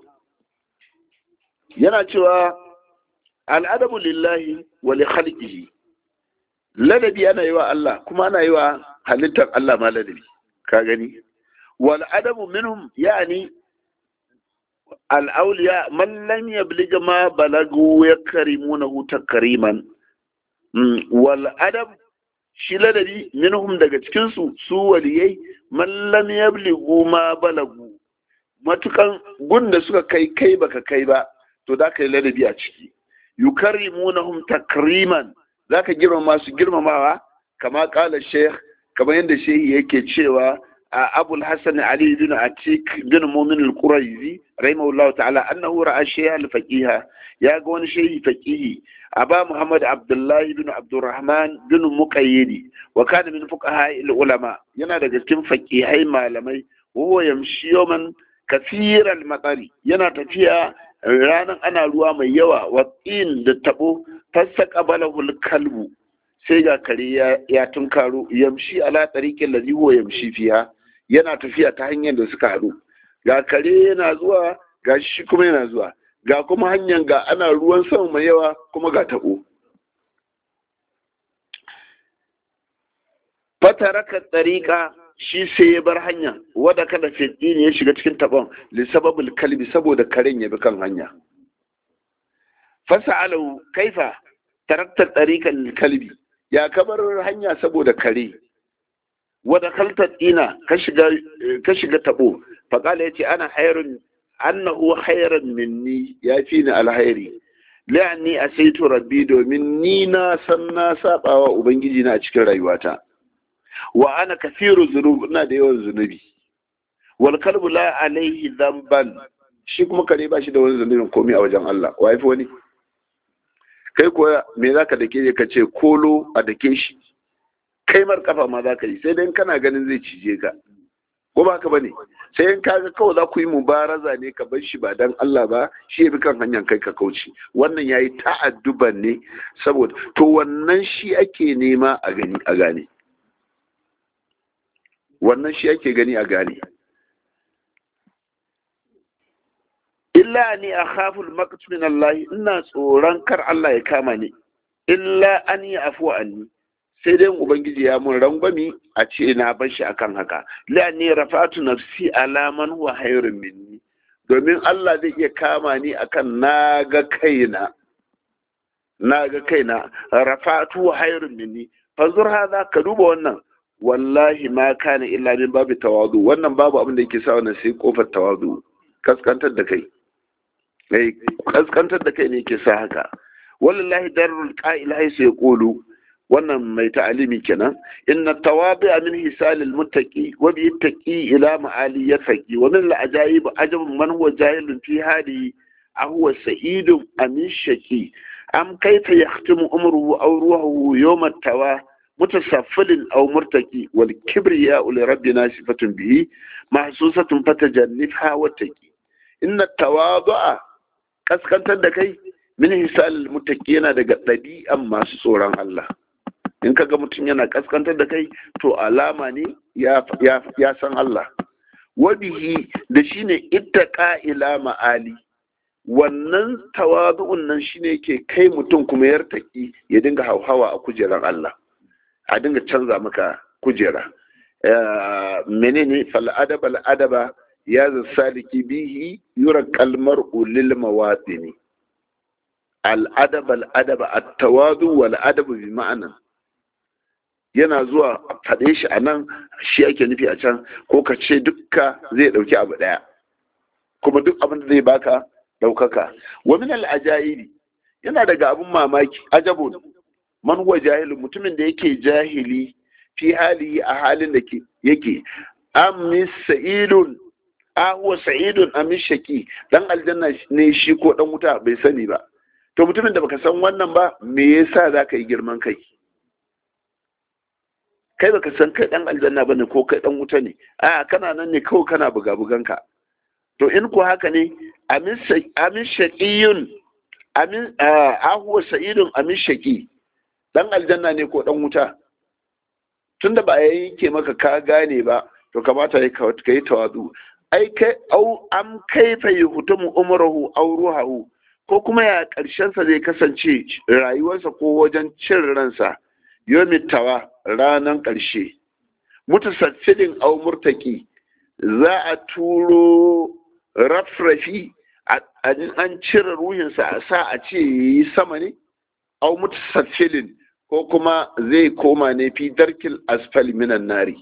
yana cewa al'adabu lillahi wa li khalqihi ladabi ana yi wa Allah kuma ana yi wa halittar Allah ma ladabi ka gani wal adabu minhum yani al awliya man lam yablig ma balagu yakrimunahu takriman wal adab shi ladabi minhum daga cikin su su waliyai man lam yabligu ma balagu matukan gunda suka kai kai baka kai ba to da ka yi ladabi a ciki yukarrimunahum takriman zaka girmama su girmamawa kama kala sheikh kamar yadda shehi yake cewa a abul hasan ali bin atik bin mumin al-quraizi rahimahullah ta'ala annahu ra'a shaykh al-faqiha ya ga wani shehi faqihi aba muhammad abdullah bin abdurrahman bin muqayyidi wa kana min fuqaha al-ulama yana daga cikin faqihai malamai huwa yamshi yawman kathir al-matari yana tafiya ranar ana ruwa mai yawa watsin da tabo fassa qabalahul kalbu sai ga kare ya tunkaro yamshi ala tariqin ladhi huwa yamshi fiha yana tafiya ta hanyar da suka haɗu ga kare yana zuwa ga shi kuma yana zuwa ga kuma hanyar ga ana ruwan sama mai yawa kuma ga tabo fataraka tariqa shi sai ya bar hanya wadda kada fitni ne ya shiga cikin taɓon lissababul kalbi saboda karen ya bi kan hanya fasa alau kaifa taraktar ɗarikan kalbi ya kabar hanya saboda kare wadda kaltar ɗina ka shiga taɓo faƙala ya ce ana hairun annahu hairan minni ya fi ni alhairi la'anni a saito rabbi domin ni na san na saɓawa ubangiji na a cikin rayuwata wa ana kafiru zunub ina da yawan zunubi wal kalbu la alaihi dhanban shi kuma kare ba shi da wani zunubin komai a wajen Allah wa yafi wani kai ko me zaka dake ka ce kolo a dake shi kai mar kafa ma zaka yi sai dai kana ganin zai cije ka ko ba ka bane sai in kaga kawai za ku yi mubaraza ne ka bar shi ba dan Allah ba shi ya bi kan hanyar kai ka kauce wannan yayi ta'adduban ne saboda to wannan shi ake nema a gani a gane wannan shi ake gani a gane illa ni a khaful maqt min Allah ina tsoron kar Allah ya kama ni illa an yi afu anni sai dai ubangiji ya mun rangwami a ce na bar shi akan haka la ni rafatu nafsi ala man huwa hayrun minni domin Allah zai iya kama ni akan naga kaina naga kaina rafatu hayrun minni fanzur hada ka duba wannan wallahi ma kana illa min babu tawadu wannan babu abin da yake sa wannan sai kofar tawadu kaskantar da kai eh kaskantar da kai ne yake sa haka wallahi darul qa'il haythu yaqulu wannan mai ta'alimi kenan inna tawabi'a min hisalil muttaqi wa bi taqi ila ma'ali yafaqi wa min al-ajaib ajab man huwa jahilun fi hadi ahuwa sa'idun amin shaqi am kayfa yahtimu umruhu aw ruhuhu yawm at-tawa متسفل أو مرتكي والكبرياء لربنا صفة به محسوسة فتجنبها واتقي إن التواضع kaskantar da kai min hisal mutaki yana daga ɗabi'an masu tsoron Allah in kaga mutum yana kaskantar da kai to alama ne ya san Allah wabihi da shine ittaqa ila ma'ali wannan tawazu'un nan shine yake kai mutum kuma yartaki ya dinga hauhawa a kujerar Allah a dinga canza maka kujera menene fal'adaba al'adaba ya saliki bihi yura kalmar ulil mawatini al'adaba al'adaba at-tawadu wal adabu bi ma'ana yana zuwa faɗe shi a nan shi ake nufi a can ko ka ce dukka zai ɗauki abu ɗaya kuma duk abin da zai baka ɗaukaka wa min al-aja'ibi yana daga abun mamaki ajabun man huwa jahilun mutumin da yake jahili fi hali a halin da yake amis sa'idun a huwa sa'idun amis shaki dan aljanna ne shi ko dan wuta bai sani ba to mutumin da baka san wannan ba me yasa zaka yi girman kai kai baka san kai dan aljanna bane ko kai dan wuta ne a kana nan ne kawai kana buga buganka to in ko haka ne amin shaqiyun amin a huwa sa'idun amin shaqi dan aljanna ne ko dan wuta tunda ba ya yanke maka ka gane ba to kamata ka yi tawazu ai kai au am kaifa yuhtamu umruhu aw ruhahu ko kuma ya karshen sa zai kasance rayuwarsa ko wajen cin ransa yomittawa ranan karshe mutasaffidin aw murtaki za a turo rafrafi an cire ruhinsa a sa a ce yi sama ne au mutasaffilin ko kuma zai koma ne fi darkil asfali minan nari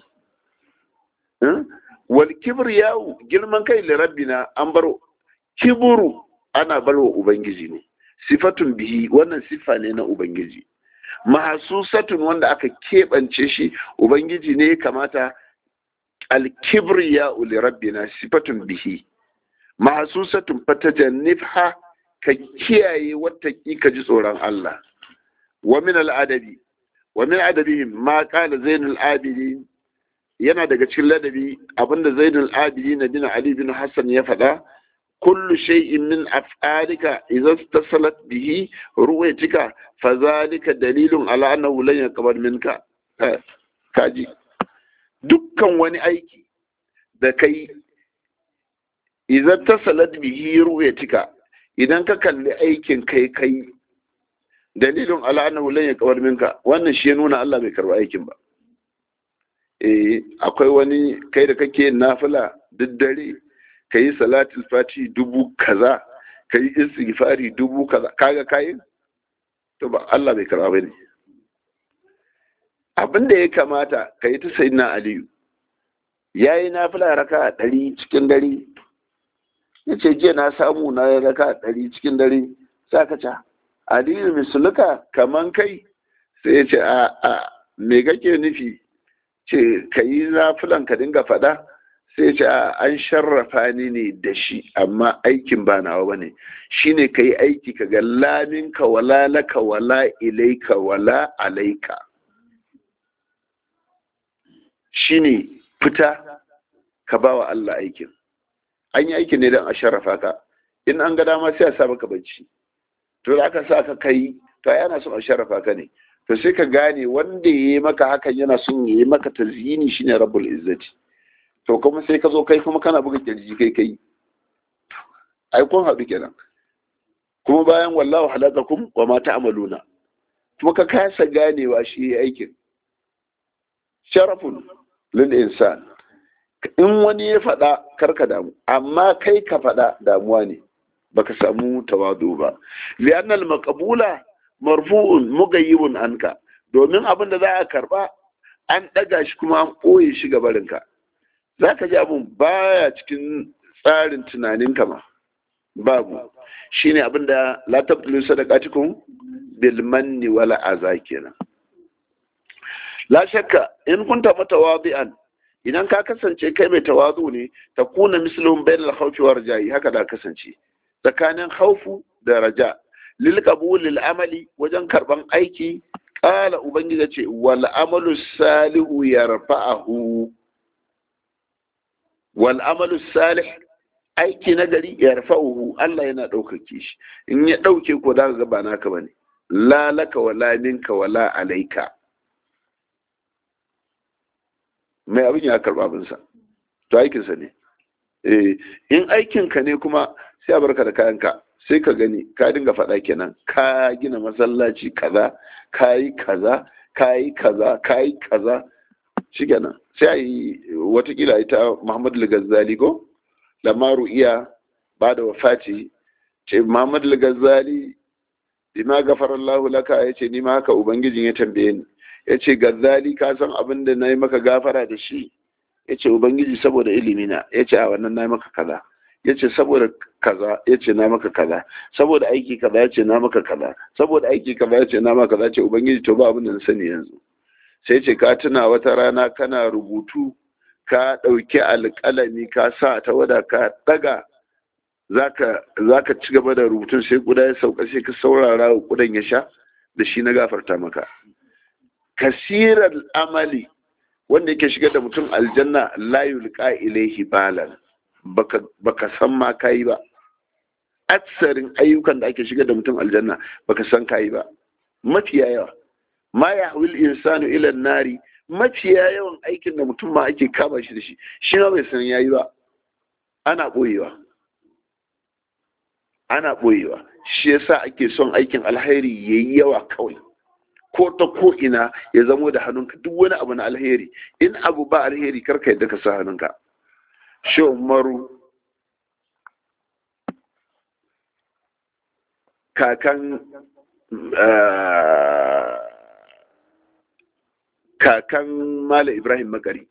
wal kibriyahu girman kai li rabbina an bar kiburu ana bar wa ubangiji ne sifatun bihi wannan sifa ne na ubangiji mahasusatun wanda aka keɓance shi ubangiji ne ya kamata alkibriya'u li rabbina sifatun bihi mahasusatun fatajannifha ka kiyaye wata ka ji tsoron Allah wa min al'adabi wa min adabihim ma qala zainul abidin yana daga cikin ladabi abinda zainul abidin bin ali bin hassan ya faɗa kullu shay'in min af'alika idza istasalat bihi ruwayatika fadhalika dalilun ala annahu lan yaqbal minka kaji dukkan wani aiki da kai idza tasalat bihi ruwayatika idan ka kalli aikin kai kai dalilin ala annahu lan yaqbal minka wannan shi ya nuna Allah bai karba aikin ba eh akwai wani kai da kake nafila duk dare kayi salatul fati dubu kaza kayi istighfari dubu kaza kaga kayin to ba Allah bai karba bane abin da ya kamata kayi ta sayyidina aliyu yayi nafila raka ɗari cikin dare yace jiya na samu na raka ɗari cikin dare saka ca aliyu misluka kaman kai sai ya ce a a me kake nufi ce ka yi zafilan ka dinga faɗa sai ya ce a an sharrafa ni ne da shi amma aikin ba nawa bane shine ka yi aiki ka ga laminka wala laka wala ilaika wala alaika shine fita ka ba wa Allah aikin an yi aikin ne don a sharrafa ka in an ga dama sai a sa maka bacci to da aka sa ka kai to yana son a sharafa ka ne to sai ka gane wanda ya yi maka hakan yana son ya yi maka tazini shine rabbul izzati to kuma sai ka zo kai kuma kana buga kirji kai kai ai kun haɗu kenan kuma bayan wallahu halakakum wa ma ta'maluna kuma ka kasa ganewa shi aikin sharafun lil insan in wani ya faɗa karka damu amma kai ka faɗa damuwa ne baka samu tawadu ba li'anna al-maqbula marfu'un mugayyibun anka domin abin da za a karba an daga shi kuma an koye shi gabarinka zaka ji abun baya cikin tsarin tunaninka ma babu shine abin da la tabtulu sadaqatikum bil manni wala aza kenan la shakka in kunta mutawadi'an idan ka kasance kai mai tawazu ne ta kuna mislun bainal khawfi war raja'i haka da kasance tsakanin haufu da raja lil qabulil amali wajen karban aiki qala ubangiji ce wal amalu salihu yarfa'uhu wal amalu salih aiki na gari yarfa'uhu Allah yana ɗaukake shi in ya ɗauke ko da ga ba naka bane la laka wala minka wala alaika mai abin ya karba abinsa to aikinsa ne in aikinka ne kuma sai a barka da kayanka sai ka gani ka dinga faɗa kenan ka gina masallaci kaza ka yi kaza ka yi kaza ka yi kaza shi kenan sai a yi watakila ita muhammadu al-ghazali ko lamaru iya ba da wafati ce muhammadu al-ghazali bima gafara Allah laka ya ce ni ma haka ubangijin ya tambaye ni ya ce ghazali ka san abin da na yi maka gafara da shi ya ce ubangiji saboda ilimina ya ce a wannan na yi maka kaza ya ce saboda kaza ya ce na maka kaza saboda aiki kaza ya ce na maka kaza saboda aiki kaza ya ce na maka kaza ce ubangiji to ba abin da na sani yanzu sai ce ka tuna wata rana kana rubutu ka ɗauki alƙalami ka sa ta wada ka ɗaga za ka ci gaba da rubutun sai kuda ya sauka sai ka saurara wa kudan ya sha da shi na gafarta maka kasirar amali wanda yake shigar da mutum aljanna la yulqa ilaihi balan baka baka san ma kai ba aksarin ayyukan da ake shigar da mutum aljanna baka san kai ba mafiya yawa ma yahwil insanu ila nari mafiya yawan aikin da mutum ma ake kama shi da shi shi ma bai san yayi ba ana ɓoyewa ana ɓoyewa shi yasa ake son aikin alheri ya yi yawa kawai ko ta ko ina ya zamo da hannunka duk wani abu na alheri in abu ba alheri karka yadda ka sa hannunka shi umaru kakan kakan mala ibrahim makari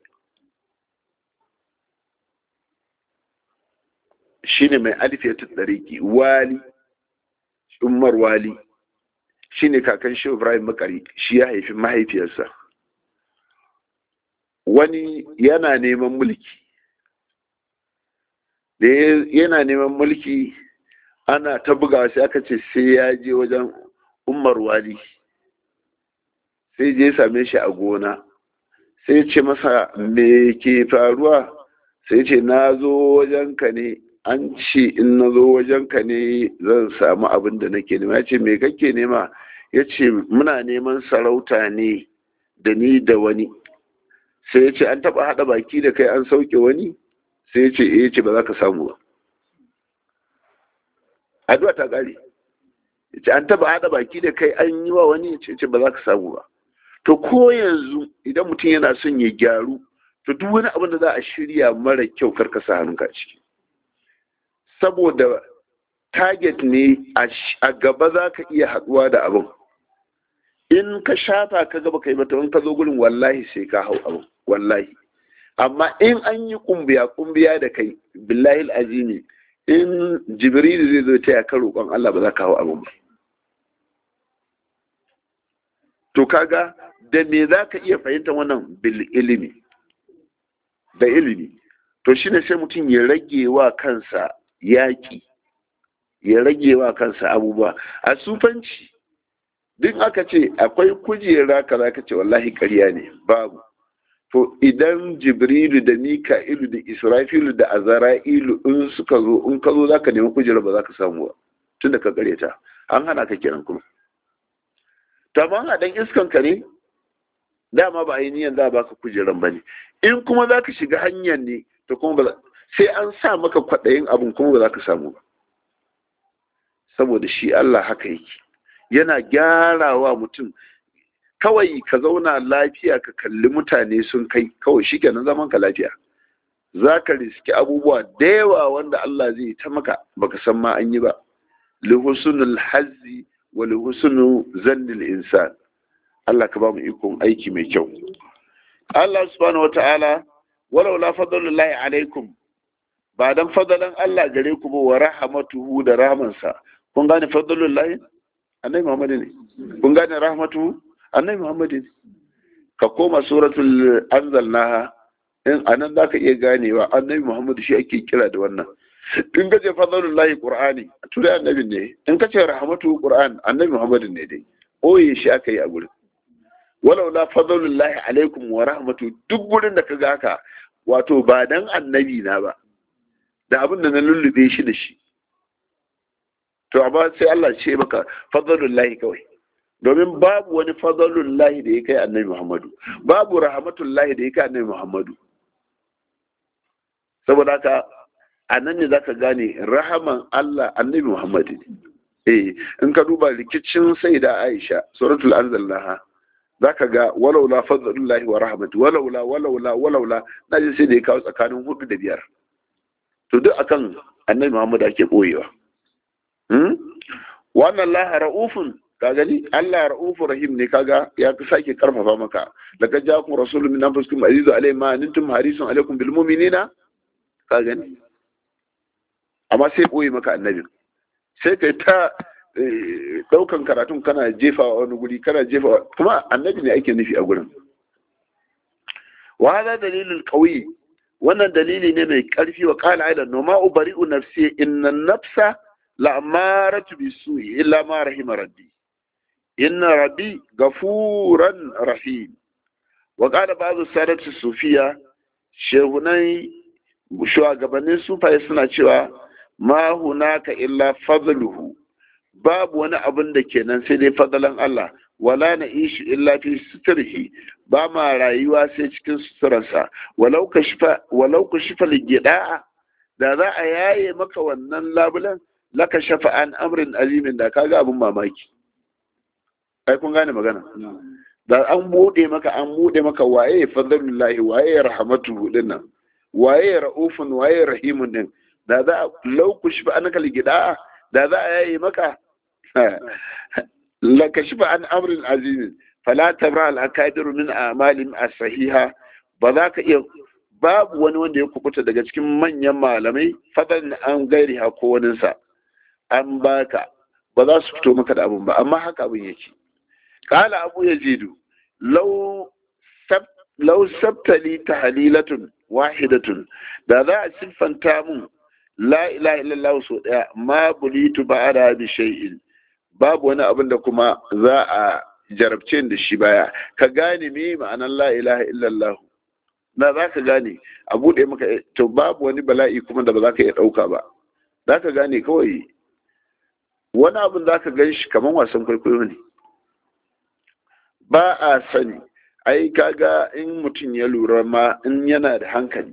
shine mai alifiyatun ɗariki wali umar wali shine kakan shi ibrahim makari shi ya haifi mahaifiyarsa wani yana neman mulki da yana neman mulki ana ta buga sai aka ce sai ya je wajen umar wali sai je same shi a gona sai ce masa me ke faruwa sai ce na zo wajenka ne an ce in na zo wajenka ne zan samu abin da nake nema ya ce me kake nema ya ce muna neman sarauta ne da ni da wani sai ya ce an taba haɗa baki da kai an sauke wani sai ya ce eh ce ba za ka samu ba addu'a ta ƙare ya ce an taba haɗa baki da kai an yi wa wani ya ce ba za ka samu ba to ko yanzu idan mutum yana son ya gyaru to duk wani abin da za a shirya mara kyau karka sa hannunka a ciki saboda target ne a gaba za ka iya haɗuwa da abin in ka shafa ka gaba ka yi mata in ka zo gurin wallahi sai ka hau abin wallahi amma in an yi kumbiya kumbiya da kai billahi azimi in jibrilu zai zo taya ka roƙon Allah ba za ka hau abin ba to kaga da me za ka iya fahimta wannan bil ilimi da ilimi to shine sai mutum ya rage wa kansa yaƙi ya rage wa kansa abubuwa a sufanci duk aka ce akwai kujera ka za ka ce wallahi ƙarya ne babu to idan jibrilu da mika'ilu da israfilu da azara'ilu in suka zo in ka zo za ka nemi kujera ba za ka samu ba tun da ka ta an hana ka kiran kuma to amma a dan iskan ka ne dama ba a yi niyan za a baka kujeran ba ne in kuma za ka shiga hanyar ne to kuma ba sai an sa maka kwaɗayin abin kuma ba za ka samu ba saboda shi Allah haka yake yana gyarawa mutum kawai ka zauna lafiya ka kalli mutane sun kai kawai shi kenan zaman ka lafiya za ka riski abubuwa da yawa wanda Allah zai ta maka baka san ma an yi ba lihusnul hazzi wa lihusnu zannil insan Allah ka ba mu ikon aiki mai kyau Allah subhanahu wata'ala walau la fadlullahi alaikum ba dan fadalan Allah gare ku ba wa rahmatuhu da rahmansa kun gane fadlullahi annabi Muhammad ne kun gane rahmatuhu annabi Muhammad ne ka koma suratul anzalnaha in anan zaka iya ganewa annabi Muhammad shi ake kira da wannan in ka ce fadlullahi qur'ani turai annabi ne in ka ce rahmatuhu qur'an annabi Muhammad ne dai oye shi aka yi a gurin walau la fadlullahi alaikum wa rahmatu duk gurin da kaga haka wato ba dan annabi na ba da abin da na lullube shi da shi to amma sai Allah ce maka fadlullahi kawai domin babu wani fadlullahi da ya kai annabi Muhammadu babu rahmatullahi da ya kai annabi Muhammadu saboda haka a nan ne zaka gane rahaman Allah annabi Muhammadu eh in ka duba rikicin saida Aisha suratul anzalnaha zaka ga walaula fadlullahi wa rahmatu walaula walaula walaula naji sai da ya kawo tsakanin hudu da biyar to duk akan annabi Muhammad ake boyewa hmm wannan Allah raufun ka gani Allah raufu rahim ne kaga ya fi sake karfafa maka laqad ja'akum rasulun min anfusikum azizun alayhi ma antum harisun alaykum bil mu'minina ka gani amma sai boye maka annabi sai kai ta daukan karatun kana jefa wani guri kana jefa kuma annabi ne ake nufi a gurin wa hada dalilul qawi wannan dalili ne mai karfi wa qala aidan no ma ubari'u nafsi inna nafsa la amaratu bisu'i illa ma rahima rabbi inna rabbi gafuran rahim wa qala ba'd sadatu sufiya shehunai shugabannin sufaye suna cewa ma hunaka illa fadluhu babu wani abin da kenan sai dai fadalan Allah wala na ishi illa fi suturhi ba ma rayuwa sai cikin suturarsa walau ka shifa ligida da za a yaye maka wannan labulan laka shafa an amrin azimin da kaga abin mamaki ai kun gane magana da an bude maka an bude maka waye fadlullahi waye rahmatu din nan waye raufun waye rahimun din da za a laukushi ba an gida da za a yaye maka laka shafa an amrin azimin fala tabra al akadir min a'malin as-sahiha ba za ka iya babu wani wanda ya kubuta daga cikin manyan malamai fadan an gairi ha ko waninsa an baka ba za su fito maka da abun ba amma haka abin yake kala abu yazidu law sab law sabtali tahlilatun wahidatun da za a siffanta mun la ilaha illallah so daya ma bulitu ba'ada bi shay'in babu wani abin da kuma za a jarabce da shi baya ka gane me ma'anar la ilaha illallah na za ka gane a buɗe maka to babu wani bala'i kuma da ba za ka iya ɗauka ba za ka gane kawai wani abin za ka gan shi kamar wasan kwaikwayo ne ba a sani ai kaga in mutum ya lura ma in yana da hankali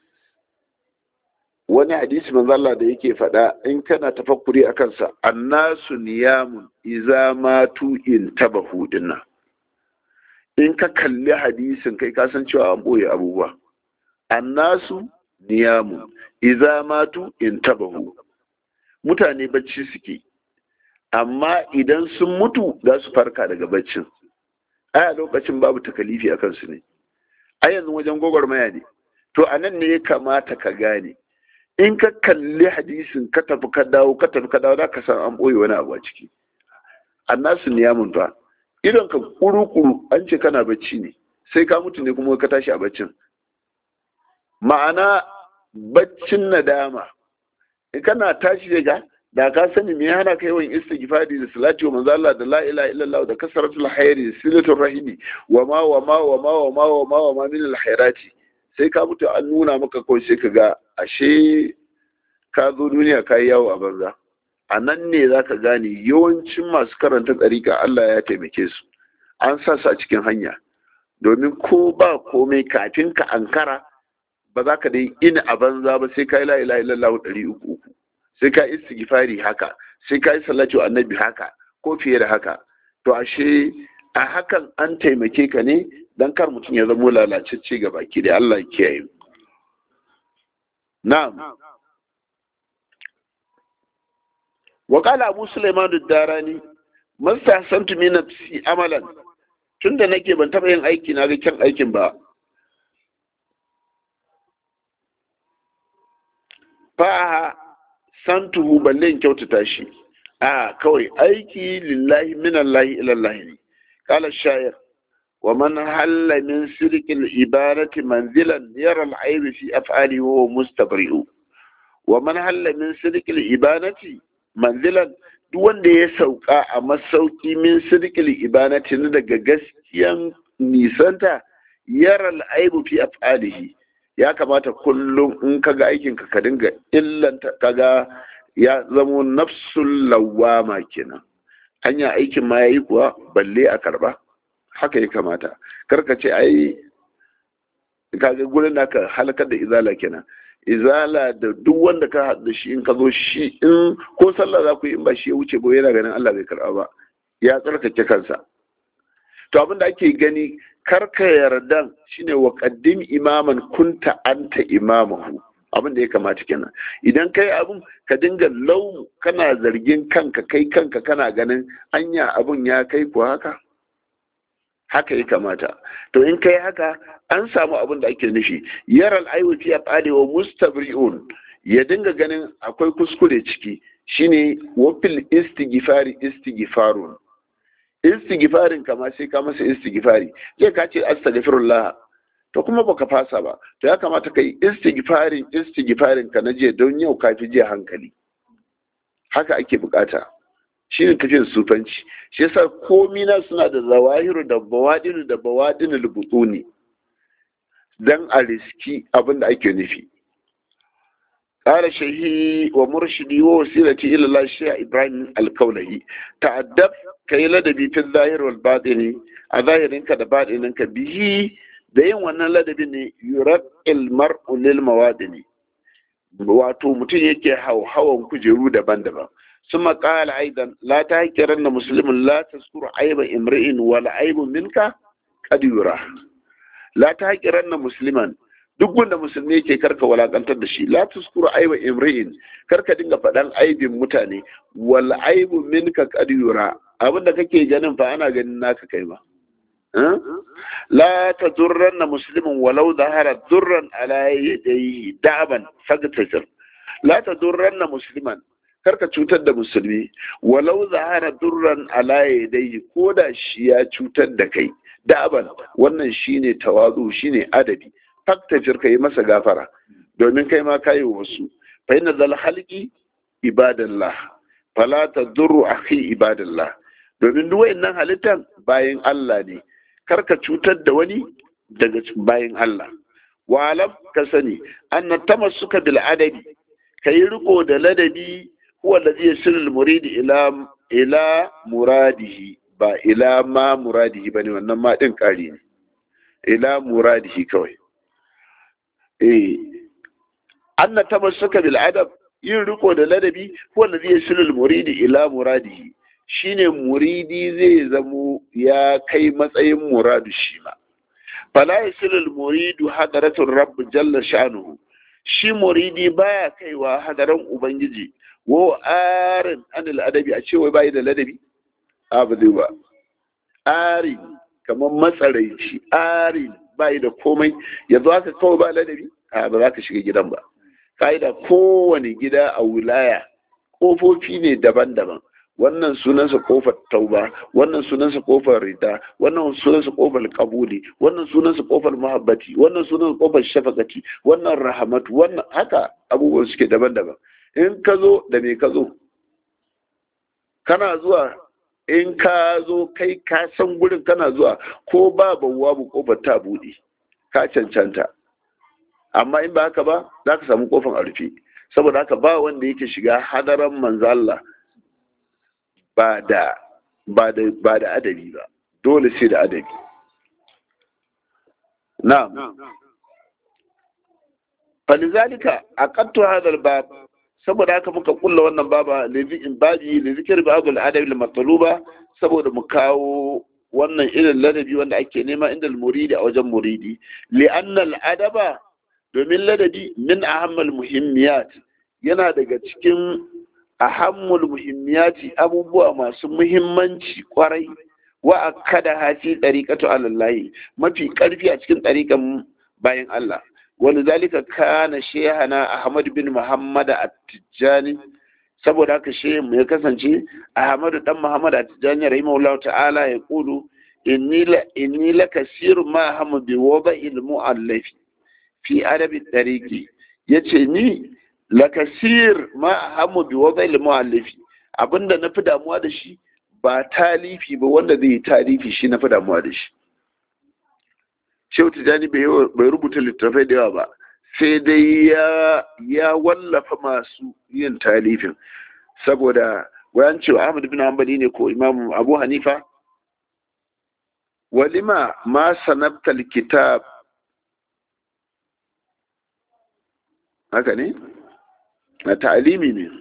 wani hadisi manzo Allah da yake faɗa in kana tafakkuri a kansa annasu niyamun iza matu in tabahu dinnan in ka kalli hadisin kai ka san cewa an boye abubuwa annasu niyamun iza matu in tabahu mutane bacci suke amma idan sun mutu za su farka daga baccin ai a lokacin babu takalifi a kansu ne a yanzu wajen gwagwarmaya ne to a nan ne ya kamata ka gane in ka kalli hadisin ka tafi ka dawo ka tafi ka dawo za ka san an ɓoye wani abu a ciki annasu niyamun fa idan ka kuru-kuru an ce kana bacci ne sai ka mutu ne kuma ka tashi a baccin ma'ana baccin nadama in kana tashi daga da ka sani me hana kai yawan istighfari da salati wa manzo Allah da la ilaha illallah da kasratul khairi da silatul rahimi wa ma wa ma wa ma wa ma wa ma wa ma min al khairati sai ka mutu an nuna maka kawai sai ka ga ashe ka zo duniya ka yi yawo a banza a nan ne za ka gane yawancin masu karanta tsarika Allah ya taimake su an sa su a cikin hanya domin ko ba komai kafin ka ankara ba za ka dai ina a banza ba sai ka yi la'ila illallah ɗari uku uku sai ka yi istighfari haka sai ka yi salatu annabi haka ko fiye da haka to ashe a hakan an taimake ka ne dan kar mutum ya zamo lalacecce ga baki da Allah ya kiyaye na'am وقال أبو سليمان الداراني من استحسنت من نفسي عملا tunda nake ban taɓa yin aiki na ga kyan aikin ba fa santuhu balle in kyautata shi a kawai aiki lillahi min Allah ila Allah ne qala shayar wa man halla min sirqil ibadati manzilan yara al-ayb fi af'ali wa mustabri'u wa man halla min sirqil ibadati manzilan duk wanda ya sauka a masauki min sirkil ibanati na daga gaskiyan nisanta yaral aibu fi af'alihi ya kamata kullum in kaga aikin ka ka dinga illanta kaga ya zamo nafsul lawama kenan hanya aikin ma yayi kuwa balle a karba haka ya kamata karka ce ai kaga gurin da ka halakar da izala kenan izala da duk wanda ka haɗu da shi in ka zo shi in ko sallah za ku yi in ba shi ya wuce ba yana ganin Allah bai karɓa ba ya tsarkake kansa to abin da ake gani karka yarda shine wa qaddim imaman kunta anta imamahu abin da ya kamata kenan idan kai abin ka dinga lau kana zargin kanka kai kanka kana ganin anya abin ya kai ku haka haka ya kamata to in kai haka an samu abin da ake nufi yaral aiwati ya fade wa mustabri'un ya dinga ganin akwai kuskure ciki shine wafil istighfari istighfarun istighfarin kama sai ka masa istighfari zai ka ce astaghfirullah to kuma baka fasa ba to ya kamata kai istighfarin istighfarin ka na jiya don yau ka fi jiya hankali haka ake bukata shi ne tafiyar sufanci shi yasa komi na suna da zawahiru da bawadinu da bawadinu lubutuni dan a riski abin da ake nufi قال شيخي ومرشدي ووسيلتي الى الله الشيخ ابراهيم الكولهي تأدب كي لدبي في الظاهر والباطن الظاهر انك da باطنك به da yin wannan ladabi ne yurar ilmar ulil mawadini wato mutum yake hauhawan kujeru daban-daban ثم قال أيضا لا تهكرن مسلم لا تذكر عيب امرئ ولا عيب منك قد يرى لا تهكرن مسلما duk wanda musulmi yake karka walakantar da shi la tuskuru aiba imri'in karka dinga faɗan aibin mutane wal aibu minka qad yura abinda kake ganin fa ana ganin naka kai ba la tadurranna muslimin walau zahara durran ala yadayhi da'ban fagtasir la tadurranna musliman karka cutar da musulmi walau zahara durran ala yadayhi ko da shi ya cutar da kai da'ban wannan shine tawazu shine adabi faktafir ka yi masa gafara domin kai ma kayi wasu fa inna zal halqi ibadallah fala tadurru akhi ibadallah domin duk wayannan halittan bayin Allah ne karka cutar da wani daga bayin Allah wa alam ka sani anna tamassuka bil adabi kayi riko da ladabi huwa alladhi yasilu murid ila ila muradihi ba ila ma muradihi bane wannan ma din kari ne ila muradihi kawai eh anna tamassuka bil adab yin riko da ladabi wanda zai silul muridi ila muradihi shine muridi zai zamo ya kai matsayin muradu shi ma fala yasilul muridu hadaratul rabb jalla sha'nuhu shi muridi baya kaiwa hadaran ubangiji wo arin anil adabi a cewa bai da ladabi a ba zai ba arin kamar matsaraici arin bai da komai yanzu haka kawai ba ladabi a ba za ka shiga gidan ba ka'ida kowane gida a wilaya ƙofofi ne daban-daban wannan sunansa kofar tauba wannan sunansa kofar rida wannan sunansa kofar kabuli wannan sunansa kofar mahabbati wannan sunansa kofar shafakati wannan rahamatu wannan haka abubuwan suke daban-daban in ka zo da me ka zo kana zuwa in ka zo kai ka san gurin kana zuwa ko ba bawwa bu kofar ta buɗe ka cancanta amma in ba haka ba za ka samu kofar a rufe saboda haka ba wanda yake shiga hadaran manzo Allah ba da ba da ba da adabi ba dole sai da adabi na'am falizalika aqattu hadha albab saboda haka muka kulla wannan baba in babi da zikir babul adabi al matluba saboda mu kawo wannan irin ladabi wanda ake nema inda muridi a wajen muridi li'anna al adaba domin ladabi min ahammal muhimmiyat yana daga cikin ahammul muhimmiyati abubuwa masu muhimmanci kwarai wa akada hafi dariqatu alallahi mafi karfi a cikin dariqan bayan Allah wani zalika kana shehana ahmad bin muhammad at-tijani saboda haka shehin ya kasance ahmad dan muhammad at-tijani rahimahullahu ta'ala ya kulu inni la inni la kasir ma hamu bi wada'il mu'allafi fi adabi dariki yace ni lakasir ma hamu bi wada'il mu'allifi abinda na fi damuwa da shi ba talifi ba wanda zai yi talifi shi na fi damuwa da shi shehu tijjani bai rubuta littattafai da yawa ba sai dai ya ya wallafa masu yin talifin saboda wayan cewa ahmad bin hanbali ne ko imam abu hanifa walima ma sanabta kitab haka ne na ta'alimi ne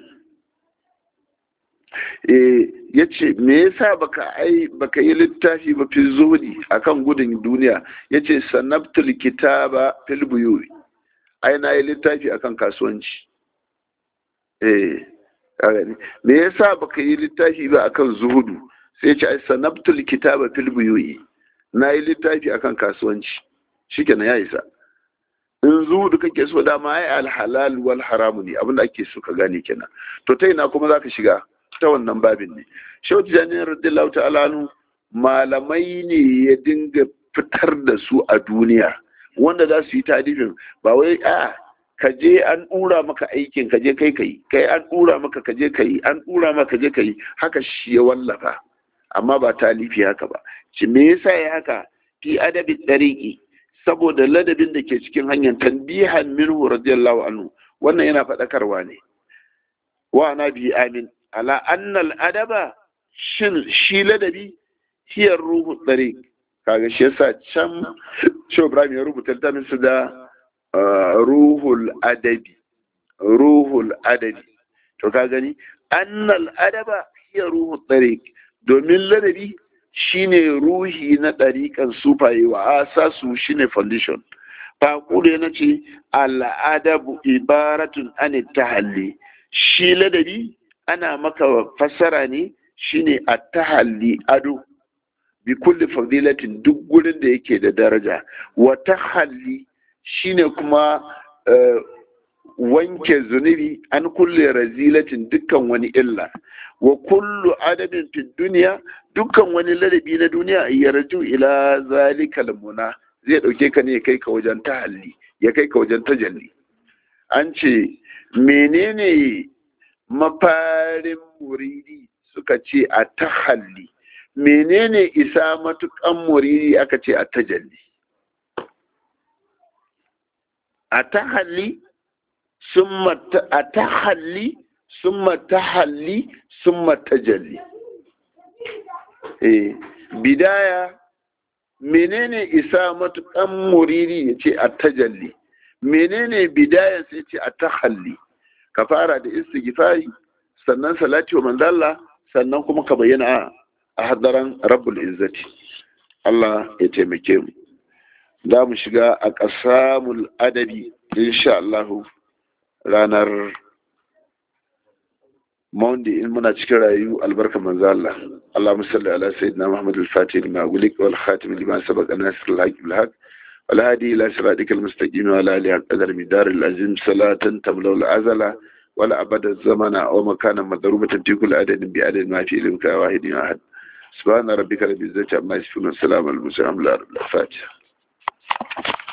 ya ce me yasa baka ai baka yi littafi ba fi zuhudi akan gudun duniya ya ce sanabtul kitaba fil buyuri ai na yi littafi akan kasuwanci eh me yasa baka yi littafi ba akan zuhudu sai ce ai sanabtul kitaba fil buyuri na yi littafi akan kasuwanci shikenan ya isa in zuhudu kake so dama ai alhalal wal haramu ne abinda ake so ka gane kenan to ta ina kuma zaka shiga ta wannan babin ne shehu tijjani radiyallahu ta'ala nu malamai ne ya dinga fitar da su a duniya wanda za su yi tadifin ba wai a ka je an dura maka aikin ka je kai kai kai an dura maka ka je kai an dura maka je kai haka shi ya wallafa amma ba talifi haka ba shi me yasa ya haka fi adabi dariqi saboda ladabin da ke cikin hanyar tanbihan minhu radiyallahu anhu wannan yana faɗakarwa ne wa na bi amin ala annal adaba shin shi ladabi hiyar ruhu tsare kaga shi yasa can shi Ibrahim ya rubuta littafin su da ruhul adabi ruhul adabi to ka gani annal adaba hiya ruhul tariq domin ladabi shine ruhi na ɗariƙan sufaye wa asasu shine foundation faƙule na ce al'adabu ibaratun an tahalli shi ladabi ana maka fassara ne shine a tahalli ado bi kulli fadilatin duk gurin da yake da daraja wa tahalli shine kuma wanke zunubi an kulle razilatin dukkan wani illa wa kullu adabin fi duniya dukkan wani ladabi na duniya yarju ila zalikal muna zai dauke ka ne ya kai ka wajen tahalli ya kai ka wajen tajalli an ce menene mafarin muridi suka ce a tahalli menene isa matukan muridi aka ce a tajalli a tahalli summa a tahalli summa tahalli summa tajalli eh bidaya menene isa matukan muridi ya ce a tajalli menene bidayan sai ce a tahalli ka fara da istighfari sannan salati wa manzalla sannan kuma ka bayyana a hadaran rabbul izzati Allah ya taimake mu za mu shiga a ƙasamul adabi insha Allah ranar Monday in muna cikin rayu albarka manzo Allah Allahumma salli ala sayyidina Muhammad al-Fatih lima ulik wal khatim lima sabaqa nasr al-haq bil haq wal hadi ila siratika al-mustaqim wa ala alihi qadar midar al-azim salatan tamla al-azala ولا أبد الزمن أو مكانا مضروبة في كل عدد بعدد ما في علمك واحد أحد سبحان ربك رب العزة عما يصفون والسلام على المرسلين الحمد لله رب الفاتحة